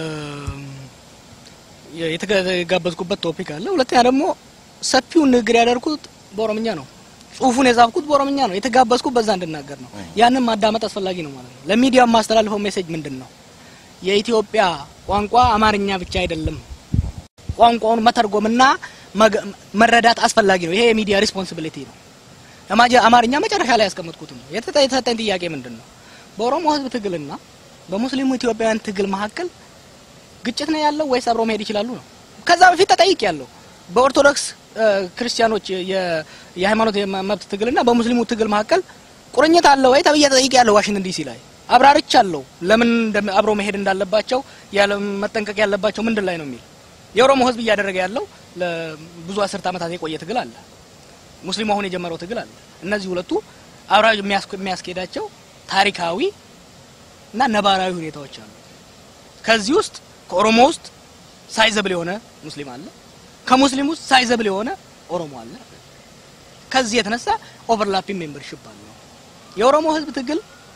የተጋበዝኩበት ቶፒክ አለ። ሁለተኛ ደግሞ ሰፊውን ንግግር ያደርኩት በኦሮምኛ ነው። ጽሁፉን የጻፍኩት በኦሮምኛ ነው። የተጋበዝኩት በዛ እንድናገር ነው። ያንን ማዳመጥ አስፈላጊ ነው ማለት ነው። ለሚዲያው የማስተላልፈው ሜሴጅ ምንድን ነው? የኢትዮጵያ ቋንቋ አማርኛ ብቻ አይደለም። ቋንቋውን መተርጎምና መገ- መረዳት አስፈላጊ ነው። ይሄ የሚዲያ ሪስፖንሲቢሊቲ ነው። አማጀ- አማርኛ መጨረሻ ላይ ያስቀመጥኩት ነው። የተጠ- የተሰጠኝ ጥያቄ ምንድን ነው? በኦሮሞ ህዝብ ትግልና በሙስሊሙ ኢትዮጵያውያን ትግል መካከል ግጭት ነው ያለው ወይስ አብሮ መሄድ ይችላሉ ነው። ከዛ በፊት ተጠይቅ ያለው በኦርቶዶክስ እ፣ ክርስቲያኖች የ- የሃይማኖት የመ- መብት ትግልና በሙስሊሙ ትግል መካከል ቁርኝት አለ ወይ ተብዬ ተጠይቅ ያለው ዋሽንግተን ዲሲ ላይ አብራርቻ አለው ለምን እንደም- አብሮ መሄድ እንዳለባቸው ያለ መጠንቀቅ ያለባቸው ምንድን ላይ ነው የሚል የኦሮሞ ህዝብ እያደረገ ያለው ለብዙ አስርት ዓመታት የቆየ ትግል አለ። ሙስሊሙ አሁን የጀመረው ትግል አለ። እነዚህ ሁለቱ አብራ የሚያስ- የሚያስኬዳቸው ታሪካዊ እና ነባራዊ ሁኔታዎች አሉ። ከዚህ ውስጥ ከኦሮሞ ውስጥ ሳይዘብል የሆነ ሙስሊም አለ። ከሙስሊም ውስጥ ሳይዘብል የሆነ ኦሮሞ አለ። ከዚህ የተነሳ ኦቨርላፒንግ ሜምበርሺፕ አለ። የኦሮሞ ህዝብ ትግል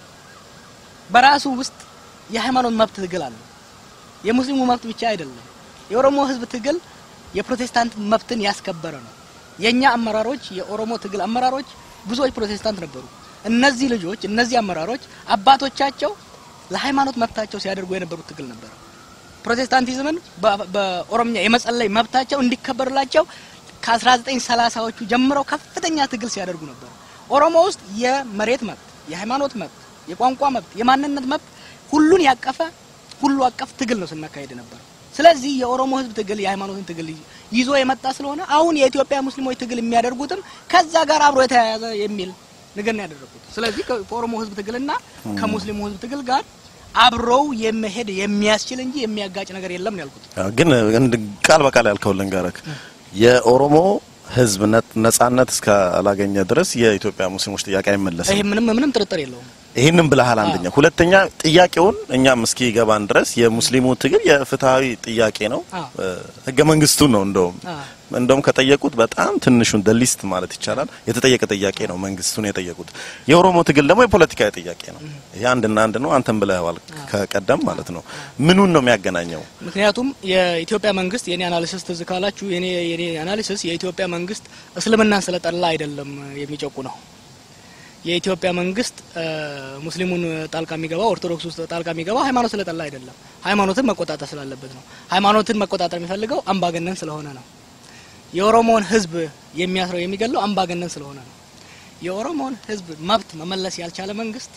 በራሱ ውስጥ የሃይማኖት መብት ትግል አለ። የሙስሊሙ መብት ብቻ አይደለም። የኦሮሞ ህዝብ ትግል የፕሮቴስታንት መብትን ያስከበረ ነው። የኛ አመራሮች የኦሮሞ ትግል አመራሮች ብዙዎች ፕሮቴስታንት ነበሩ። እነዚህ ልጆች እነዚህ አመራሮች አባቶቻቸው ለሃይማኖት መብታቸው ሲያደርጉ የነበሩት ትግል ነበር። ፕሮቴስታንቲዝምን በ- በኦሮምኛ የመጸለይ መብታቸው እንዲከበርላቸው ከ1930ዎቹ ጀምረው ከፍተኛ ትግል ሲያደርጉ ነበር። ኦሮሞ ውስጥ የመሬት መብት፣ የሃይማኖት መብት፣ የቋንቋ መብት፣ የማንነት መብት ሁሉን ያቀፈ ሁሉ አቀፍ ትግል ነው ስናካሄድ ነበር። ስለዚህ የኦሮሞ ህዝብ ትግል የሃይማኖትን ትግል ይዞ የመጣ ስለሆነ አሁን የኢትዮጵያ ሙስሊሞች ትግል የሚያደርጉትም ከዛ ጋር አብሮ የተያያዘ የሚል ነገር ነው ያደረጉት። ስለዚህ ከኦሮሞ ህዝብ ትግልና ከሙስሊሙ ህዝብ ትግል ጋር አብረው የመሄድ የሚያስችል እንጂ የሚያጋጭ ነገር የለም ነው ያልኩት። አዎ፣ ግን እንድ- ቃል በቃል ያልከው ልንገረክ የኦሮሞ ህዝብ ነ- ነጻነት እስካላገኘ ድረስ የኢትዮጵያ ሙስሊሞች ጥያቄ አይመለስም። ይሄ ምንም ምንም ጥርጥር የለውም። ይህንን ብለሃል። አንደኛ፣ ሁለተኛ ጥያቄውን እኛም እስኪ ገባን ድረስ የሙስሊሙ ትግል የፍትሃዊ ጥያቄ ነው። አዎ። እ፣ ህገ መንግስቱን ነው እንደውም አዎ። እንደውም ከጠየቁት በጣም ትንሹን ሊስት ማለት ይቻላል የተጠየቀ ጥያቄ ነው መንግስቱን የጠየቁት። የኦሮሞ ትግል ደግሞ የፖለቲካዊ ጥያቄ ነው። ይሄ አንድና አንድ ነው። አንተም ብለዋል ከቀደም ማለት ነው። ምኑን ነው የሚያገናኘው? ምክንያቱም የኢትዮጵያ መንግስት የኔ አናሊሲስ ትዝ ካላችሁ የኔ የኔ አናሊሲስ የኢትዮጵያ መንግስት እስልምናን ስለጠላ አይደለም የሚጨቁ ነው። የኢትዮጵያ መንግስት እ፣ ሙስሊሙን ጣልቃ የሚገባው ኦርቶዶክስ ውስጥ ጣልቃ የሚገባው ሃይማኖት ስለጠላ አይደለም፣ ሃይማኖትን መቆጣጠር ስላለበት ነው። ሃይማኖትን መቆጣጠር የሚፈልገው አምባገነን ስለሆነ ነው። የኦሮሞን ህዝብ የሚያስረው የሚገለው አምባገነን ስለሆነ ነው። የኦሮሞን ህዝብ መብት መመለስ ያልቻለ መንግስት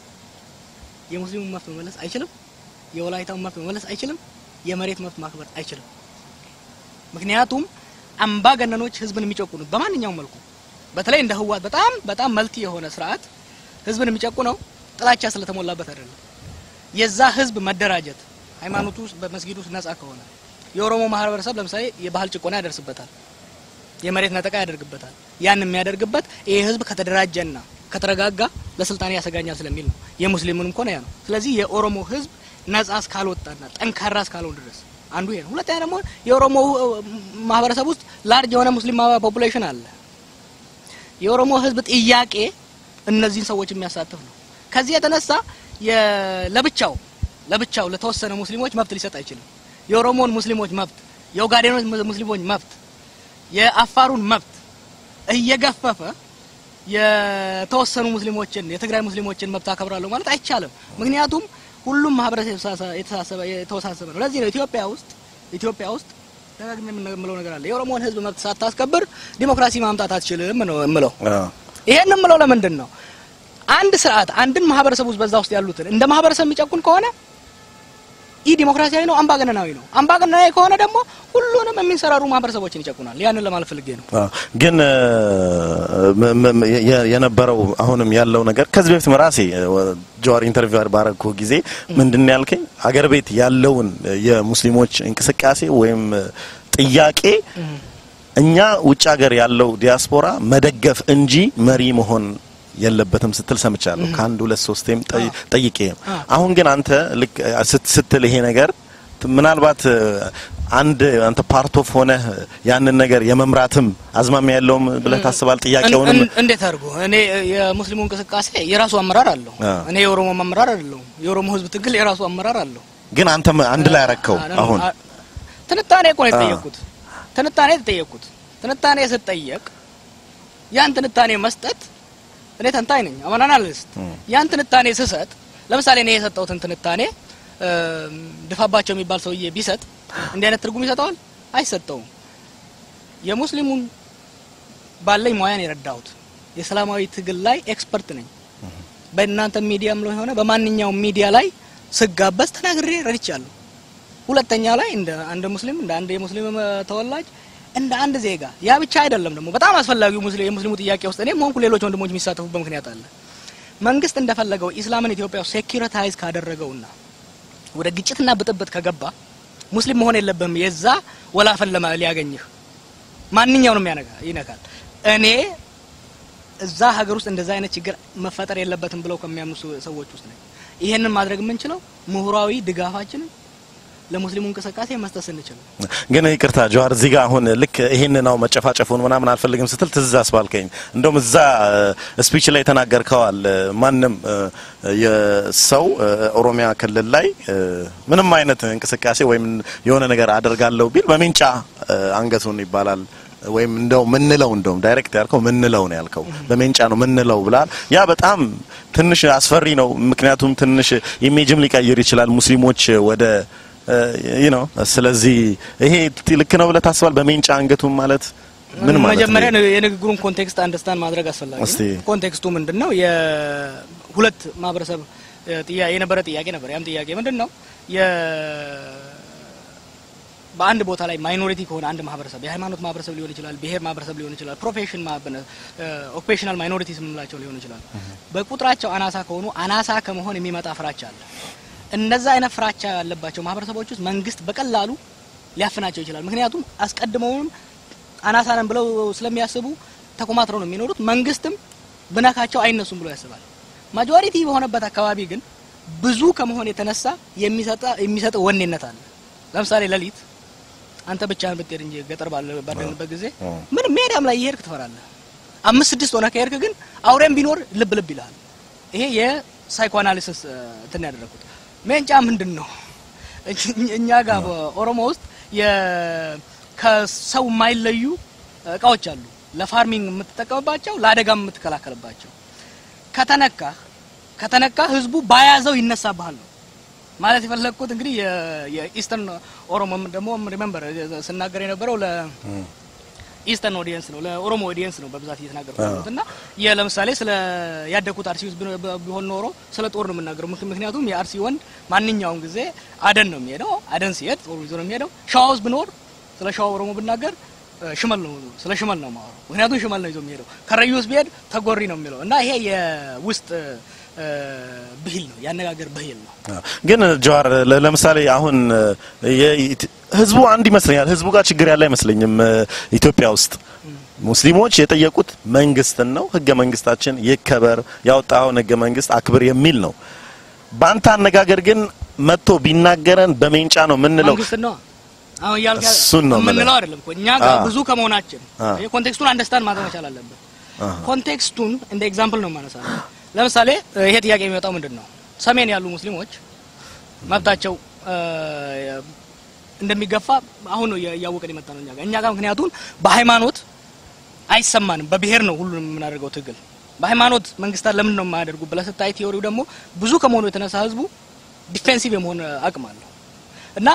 የሙስሊሙን መብት መመለስ አይችልም። የወላይታውን መብት መመለስ አይችልም። የመሬት መብት ማክበር አይችልም። ምክንያቱም አምባገነኖች ህዝብን የሚጨቁኑት በማንኛውም መልኩ በተለይ እንደ ህወሓት በጣም በጣም መልቲ የሆነ ስርዓት ህዝብን የሚጨቁነው ጥላቻ ስለተሞላበት አይደለም። የዛ ህዝብ መደራጀት ሃይማኖቱ ውስጥ በመስጊዱ ውስጥ ነጻ ከሆነ የኦሮሞ ማህበረሰብ ለምሳሌ የባህል ጭቆና ያደርስበታል፣ የመሬት ነጠቃ ያደርግበታል። ያን የሚያደርግበት ይህ ህዝብ ከተደራጀና ከተረጋጋ ለስልጣኔ ያሰጋኛል ስለሚል ነው። የሙስሊሙንም ከሆነ ያ ነው። ስለዚህ የኦሮሞ ህዝብ ነጻ እስካልወጣና ጠንካራ እስካልሆን ድረስ አንዱ ይሄ ነው። ሁለተኛ ደግሞ የኦሮሞ ማህበረሰብ ውስጥ ላርጅ የሆነ ሙስሊም ፖፑሌሽን አለ። የኦሮሞ ህዝብ ጥያቄ እነዚህን ሰዎች የሚያሳትፍ ነው። ከዚህ የተነሳ የ- ለብቻው ለብቻው ለተወሰነ ሙስሊሞች መብት ሊሰጥ አይችልም። የኦሮሞን ሙስሊሞች መብት፣ የኦጋዴኖች ሙስሊሞች መብት፣ የአፋሩን መብት እየገፈፈ የተወሰኑ ሙስሊሞችን የትግራይ ሙስሊሞችን መብት አከብራለሁ ማለት አይቻልም። ምክንያቱም ሁሉም ማህበረሰብ የተሳሰ- የተሳሰበ የተወሳሰበ ነው። ለዚህ ነው ኢትዮጵያ ውስጥ ኢትዮጵያ ውስጥ ደጋግሜ የምለው ነገር አለ። የኦሮሞን ህዝብ መብት ሳታስከብር ዲሞክራሲ ማምጣት አትችልም ነው የምለው። አዎ። ይሄን የምለው ለምንድን ነው? አንድ ስርዓት አንድን ማህበረሰብ ውስጥ በዛ ውስጥ ያሉትን እንደ ማህበረሰብ የሚጨቁን ከሆነ ኢ ዲሞክራሲያዊ ነው፣ አምባገነናዊ ነው። አምባገነናዊ ከሆነ ደግሞ ሁሉንም የሚንሰራሩ ማህበረሰቦችን ይጨቁናል። ያንን ለማለት ፈልጌ ነው። አዎ። ግን እ፣ ም- ም- የ- የነበረው አሁንም ያለው ነገር ከዚህ በፊት ራሴ እ፣ ጀዋር ኢንተርቪው ባረግኩ ጊዜ ምንድን ነው ያልከኝ አገር ቤት ያለውን እ፣ የሙስሊሞች እንቅስቃሴ ወይም እ፣ ጥያቄ እኛ ውጭ ሀገር ያለው ዲያስፖራ መደገፍ እንጂ መሪ መሆን የለበትም ስትል ሰምቻለሁ። ከአንድ ሁለት ሶስቴም ጠይ- ጠይቄ ነው። አሁን ግን አንተ ልክ እ፣ ስት- ስትል ይሄ ነገር ት- ምናልባት እ፣ አንድ አንተ ፓርት ኦፍ ሆነህ ያንን ነገር የመምራትም አዝማሚያ ያለውም ብለህ ታስባል? ጥያቄውንም እን- እንዴት አድርጎ እኔ የሙስሊሙ እንቅስቃሴ የራሱ አመራር አለው። አ። እኔ የኦሮሞ አመራር አይደለሁም። የኦሮሞ ህዝብ ትግል የራሱ አመራር አለው። ግን አንተም አንድ ላይ ያረከው አ- አሁን አ- ትንታኔ እኮ ነው አ። የተጠየቅኩት። ትንታኔ የተጠየቅኩት ትንታኔ ስጠየቅ ያን ትንታኔ መስጠት እኔ ተንታኝ ነኝ አማን አናሊስት። ያን ትንታኔ ስሰጥ ለምሳሌ እኔ የሰጠሁትን ትንታኔ እም፣ ድፋባቸው የሚባል ሰውዬ ቢሰጥ እንዲህ አይነት ትርጉም ይሰጠዋል? አይሰጠውም። የሙስሊሙን ባለኝ ሙያን የረዳሁት የሰላማዊ ትግል ላይ ኤክስፐርት ነኝ። በእናንተ ሚዲያም ላይ ሆነ በማንኛውም ሚዲያ ላይ ስጋበዝ ተናግሬ ረድቻለሁ። ሁለተኛ ላይ እንደ አንድ ሙስሊም እንደ አንድ የሙስሊም እ፣ ተወላጅ እንደ አንድ ዜጋ ያ ብቻ አይደለም ደግሞ በጣም አስፈላጊው ሙስሊም የሙስሊሙ ጥያቄ ውስጥ እኔም ሆንኩ ሌሎች ወንድሞች የሚሳተፉበት ምክንያት አለ። መንግስት እንደፈለገው ኢስላምን ኢትዮጵያ ውስጥ ሴኩሪታይዝ ካደረገውና ወደ ግጭትና ብጥብጥ ከገባ ሙስሊም መሆን የለብህም የዛ ወላፈን ለማ ሊያገኝህ ማንኛውንም ያነጋ ይነካል። እኔ እዛ ሀገር ውስጥ እንደዛ አይነት ችግር መፈጠር የለበትም ብለው ከሚያምኑ ሰ- ሰዎች ውስጥ ነኝ። ይሄንን ማድረግ የምንችለው ምሁራዊ ድጋፋችንን ለሙስሊሙ እንቅስቃሴ መስጠት ስንችል ነው። ግን ይቅርታ ጀዋር እዚህ ጋር አሁን ልክ ይሄን ነው መጨፋጨፉን ምናምን አልፈልግም ስትል ትዝ አስባልከኝ። እንደውም እዛ ስፒች ላይ ተናገርከዋል። ማንም እ፣ የሰው እ፣ ኦሮሚያ ክልል ላይ እ፣ ምንም አይነት እንቅስቃሴ ወይም የሆነ ነገር አደርጋለሁ ቢል በሜንጫ እ፣ አንገቱን ይባላል ወይም እንደው ምንለው እንደውም ዳይሬክት ያልከው ምንለው ነው ያልከው በሜንጫ ነው ምንለው ብላል። ያ በጣም ትንሽ አስፈሪ ነው። ምክንያቱም ትንሽ ኢሜጅም ሊቀይር ይችላል ሙስሊሞች ወደ ይህ ነው። ስለዚህ ይሄ ልክ ነው ብለህ ታስባል? በሜንጫ አንገቱን ማለት ምን ማለት መጀመሪያ ነው? የንግግሩን ኮንቴክስት አንደርስታንድ ማድረግ አስፈላጊ እስቲ። ነው። ኮንቴክስቱ ምንድን ነው? የሁለት ማህበረሰብ እ፣ ጥያ- የነበረ ጥያቄ ነበር። ያም ጥያቄ ምንድን ነው? የ በአንድ ቦታ ላይ ማይኖሪቲ ከሆነ አንድ ማህበረሰብ የሃይማኖት ማህበረሰብ ሊሆን ይችላል፣ ብሔር ማህበረሰብ ሊሆን ይችላል፣ ፕሮፌሽን ኦኩፔሽናል ማይኖሪቲስ የምንላቸው ሊሆን ይችላል። በቁጥራቸው አናሳ ከሆኑ አናሳ ከመሆን የሚመጣ ፍራቻ አለ። እነዛ አይነት ፍራቻ ያለባቸው ማህበረሰቦች ውስጥ መንግስት በቀላሉ ሊያፍናቸው ይችላል። ምክንያቱም አስቀድመውንም አናሳ ነን ብለው ስለሚያስቡ ተኮማትረው ነው የሚኖሩት። መንግስትም ብነካቸው አይነሱም ብሎ ያስባል። ማጆሪቲ በሆነበት አካባቢ ግን ብዙ ከመሆን የተነሳ የሚሰጣ የሚሰጥ ወኔነት አለ። ለምሳሌ ሌሊት አንተ ብቻህን ብትሄድ እንጂ ገጠር ባለ- ባለንበት ጊዜ ምን ሜዳም ላይ እየሄድክ ትፈራለህ። አምስት ስድስት ሆነ ከሄድክ ግን አውሬም ቢኖር ልብ ልብ ይልሃል። ይሄ የሳይኮአናሊሲስ እ፣ እንትን ያደረኩት ሜንጫ ምንድን ነው? እኛ- እኛ ጋር በኦሮሞ ውስጥ የ- ከሰው የማይለዩ እቃዎች አሉ። ለፋርሚንግ የምትጠቀምባቸው፣ ለአደጋም የምትከላከልባቸው። ከተነካ ከተነካ ህዝቡ ባያዘው ይነሳብሃል ነው ማለት የፈለግኩት እንግዲህ የ- የኢስተርን ኦሮሞ ደግሞ ሪሜምበር ስናገር የነበረው ለኢስተርን ኦዲየንስ ነው ለኦሮሞ ኦዲየንስ ነው በብዛት እየተናገርኩ ያለሁት እና የ- ለምሳሌ ስለ ያደግኩት አርሲ ውስጥ ቢኖ- ብ- ቢሆን ኖሮ ስለ ጦር ነው የምናገረው። ምክ- ምክንያቱም የአርሲ ወንድ ማንኛውም ጊዜ አደን ነው የሚሄደው። አደን ሲሄድ ጦር ይዞ ነው የሚሄደው። ሸዋ ውስጥ ብኖር ስለ ሸዋ ኦሮሞ ብናገር እ፣ ሽመል ነው ስለ ሽመል ነው የማወራው። ምክንያቱም ሽመል ነው ይዞ የሚሄደው። ከረዩ ውስጥ ቢሄድ ተጎሪ ነው የሚለው እና ይሄ የውስጥ እ፣ ብሂል ነው ያነጋገር ብሂል ነው። ግን ጀዋር ለ- ለምሳሌ አሁን የኢት- ህዝቡ አንድ ይመስለኛል። ህዝቡ ጋር ችግር ያለ አይመስለኝም። ኢትዮጵያ ውስጥ ሙስሊሞች የጠየቁት መንግስትን ነው። ህገ መንግስታችን ይከበር፣ ያወጣውን ህገ መንግስት አክብር የሚል ነው። በአንተ አነጋገር ግን መጥቶ ቢናገረን በሜንጫ ነው የምንለው። መንግስት ነው አሁን እያልክ ያለ- እሱን ነው የምልህ። የምንለው አይደለም እኮ እኛ ጋር አ። ብዙ ከመሆናችን አ። ይሄ ኮንቴክስቱን አንደርስታንድ ማድረግ መቻል አለብን። አሃ። ኮንቴክስቱን እንደ ኤግዛምፕል ነው የማነሳው። ለምሳሌ እ፣ ይሄ ጥያቄ የሚመጣው ምንድን ነው? ሰሜን ያሉ ሙስሊሞች መብታቸው እ፣ እንደሚገፋ አሁን ነው እያወቀን የመጣ ነው እኛ ጋር እኛ ጋር ምክንያቱም በሃይማኖት አይሰማንም። በብሔር ነው ሁሉንም የምናደርገው ትግል። በሃይማኖት መንግስታት ለምን ነው የማያደርጉ ብለህ ስታይ ቲዮሪው ደግሞ ብዙ ከመሆኑ የተነሳ ህዝቡ ዲፌንሲቭ የመሆን አቅም አለው እና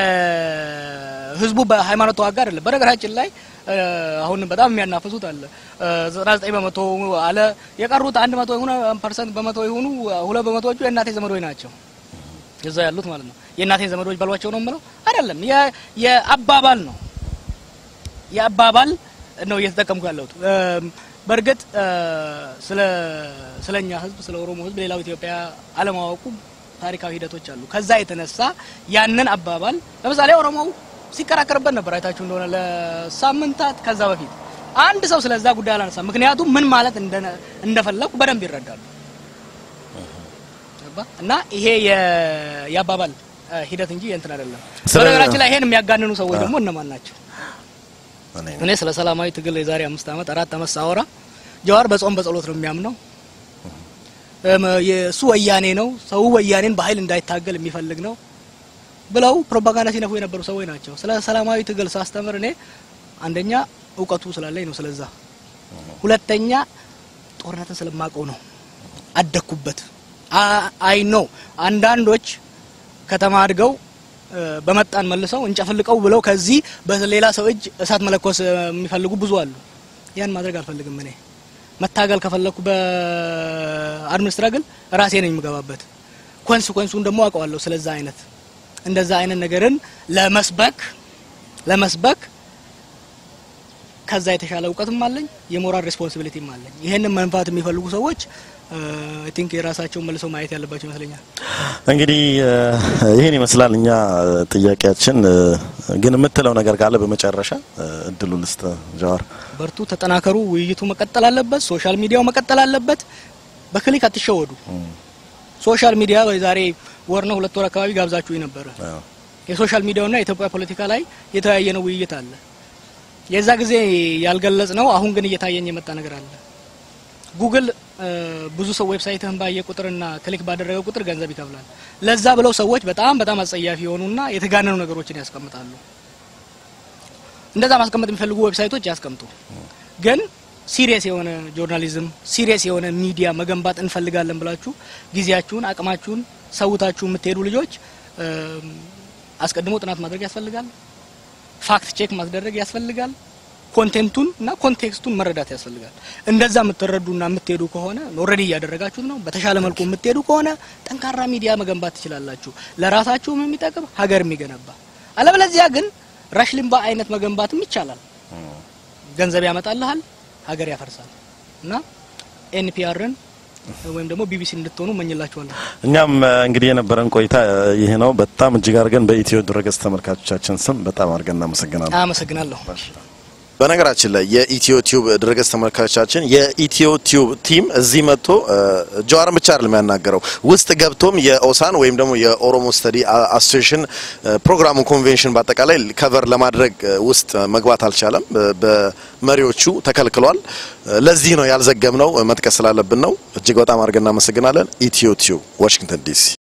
የህዝቡ በሃይማኖት ተዋጋ አይደለም። በነገራችን ላይ እ፣ አሁን በጣም የሚያናፍሱት አለ ዘጠና ዘጠኝ በመቶ አለ የቀሩት አንድ መቶ የሆነ ፐርሰንት በመቶ የሆኑ ሁለት በመቶዎቹ የእናቴ ዘመዶች ናቸው እዛ ያሉት ማለት ነው። የእናቴን ዘመዶች በሏቸው ነው የምለው አይደለም። የ- የአባባል ነው የአባባል ነው እየተጠቀምኩ ያለሁት። በእርግጥ ስለ ስለኛ ህዝብ ስለ ኦሮሞ ህዝብ ሌላው ኢትዮጵያ አለማወቁ ታሪካዊ ሂደቶች አሉ። ከዛ የተነሳ ያንን አባባል ለምሳሌ ኦሮሞው ሲከራከርበት ነበር አይታችሁ እንደሆነ ለሳምንታት ከዛ በፊት አንድ ሰው ስለዛ ጉዳይ አላነሳ። ምክንያቱም ምን ማለት እንደፈለኩ በደንብ ይረዳሉ። እና ይሄ የአባባል ሂደት እንጂ የእንትን አይደለም። በነገራችን ላይ ይሄን የሚያጋንኑ ሰዎች ደግሞ እነማን ናቸው? እኔ ስለ ሰላማዊ ትግል የዛሬ አምስት ዓመት አራት ዓመት ሳወራ ጀዋር በጾም በጸሎት ነው የሚያምነው የእሱ ወያኔ ነው፣ ሰው ወያኔን በኃይል እንዳይታገል የሚፈልግ ነው ብለው ፕሮፓጋንዳ ሲነፉ የነበሩ ሰዎች ናቸው። ስለ ሰላማዊ ትግል ሳስተምር እኔ አንደኛ እውቀቱ ስላለኝ ነው ስለዛ፣ ሁለተኛ ጦርነትን ስለማውቀው ነው አደኩበት። አይ ነው አንዳንዶች ከተማ አድገው በመጣን መልሰው እንጨፍልቀው ብለው ከዚህ በሌላ ሰው እጅ እሳት መለኮስ የሚፈልጉ ብዙ አሉ። ያን ማድረግ አልፈልግም። እኔ መታገል ከፈለኩ በአድሚኒስትራግል ራሴ ነኝ የምገባበት። ኮንስኮንሱን ደግሞ አውቀዋለሁ። ስለዛ አይነት እንደዛ አይነት ነገርን ለመስበክ ለመስበክ ከዛ የተሻለ እውቀትም አለኝ፣ የሞራል ሬስፖንሲቢሊቲም አለኝ። ይሄንን መንፋት የሚፈልጉ ሰዎች አይ ቲንክ የራሳቸውን መልሰው ማየት ያለባቸው ይመስለኛል። እንግዲህ ይህን ይመስላል እኛ ጥያቄያችን። ግን የምትለው ነገር ካለ በመጨረሻ እድሉ ልስጥ። ጀዋር በርቱ፣ ተጠናከሩ። ውይይቱ መቀጠል አለበት። ሶሻል ሚዲያው መቀጠል አለበት። በክሊክ አትሸወዱ። ሶሻል ሚዲያ ዛሬ ወር ነው ሁለት ወር አካባቢ ጋብዛችሁ ነበረ። የሶሻል ሚዲያውና የኢትዮጵያ ፖለቲካ ላይ የተወያየ ነው ውይይት አለ። የዛ ጊዜ ያልገለጽ ነው። አሁን ግን እየታየኝ የመጣ ነገር አለ። ጉግል ብዙ ሰው ዌብሳይትህን ባየ ቁጥርና ክሊክ ባደረገ ቁጥር ገንዘብ ይከፍላል። ለዛ ብለው ሰዎች በጣም በጣም አጸያፊ የሆኑና የተጋነኑ ነገሮችን ያስቀምጣሉ። እንደዛ ማስቀመጥ የሚፈልጉ ዌብሳይቶች ያስቀምጡ። ግን ሲሪየስ የሆነ ጆርናሊዝም፣ ሲሪየስ የሆነ ሚዲያ መገንባት እንፈልጋለን ብላችሁ ጊዜያችሁን፣ አቅማችሁን ሰውታችሁ የምትሄዱ ልጆች አስቀድሞ ጥናት ማድረግ ያስፈልጋል። ፋክት ቼክ ማስደረግ ያስፈልጋል። ኮንቴንቱን እና ኮንቴክስቱን መረዳት ያስፈልጋል። እንደዛ የምትረዱና የምትሄዱ ከሆነ ኦልሬዲ እያደረጋችሁት ነው። በተሻለ መልኩ የምትሄዱ ከሆነ ጠንካራ ሚዲያ መገንባት ትችላላችሁ። ለራሳችሁም የሚጠቅም ሀገር የሚገነባ አለበለዚያ ግን ራሽ ሊምባ አይነት መገንባትም ይቻላል። ገንዘብ ያመጣልሃል፣ ሀገር ያፈርሳል። እና ኤንፒአርን ወይም ደግሞ ቢቢሲ እንድትሆኑ እመኝላችኋለሁ። እኛም እንግዲህ የነበረን ቆይታ ይህ ነው። በጣም እጅግ አድርገን በኢትዮ ድረገጽ ተመልካቾቻችን ስም በጣም አድርገን እናመሰግናለን። አመሰግናለሁ። በነገራችን ላይ የኢትዮ ቲዩብ ድረገጽ ተመልካቾቻችን የኢትዮ ቲዩብ ቲም እዚህ መጥቶ ጀዋርን ብቻ አይደለም ያናገረው ውስጥ ገብቶም የኦሳን ወይም ደግሞ የኦሮሞ ስተዲ አሶሲሽን ፕሮግራሙን ኮንቬንሽን በአጠቃላይ ከቨር ለማድረግ ውስጥ መግባት አልቻለም። በመሪዎቹ ተከልክሏል። ለዚህ ነው ያልዘገብነው፣ መጥቀስ ስላለብን ነው። እጅግ በጣም አድርገን እናመሰግናለን። ኢትዮ ቲዩብ ዋሽንግተን ዲሲ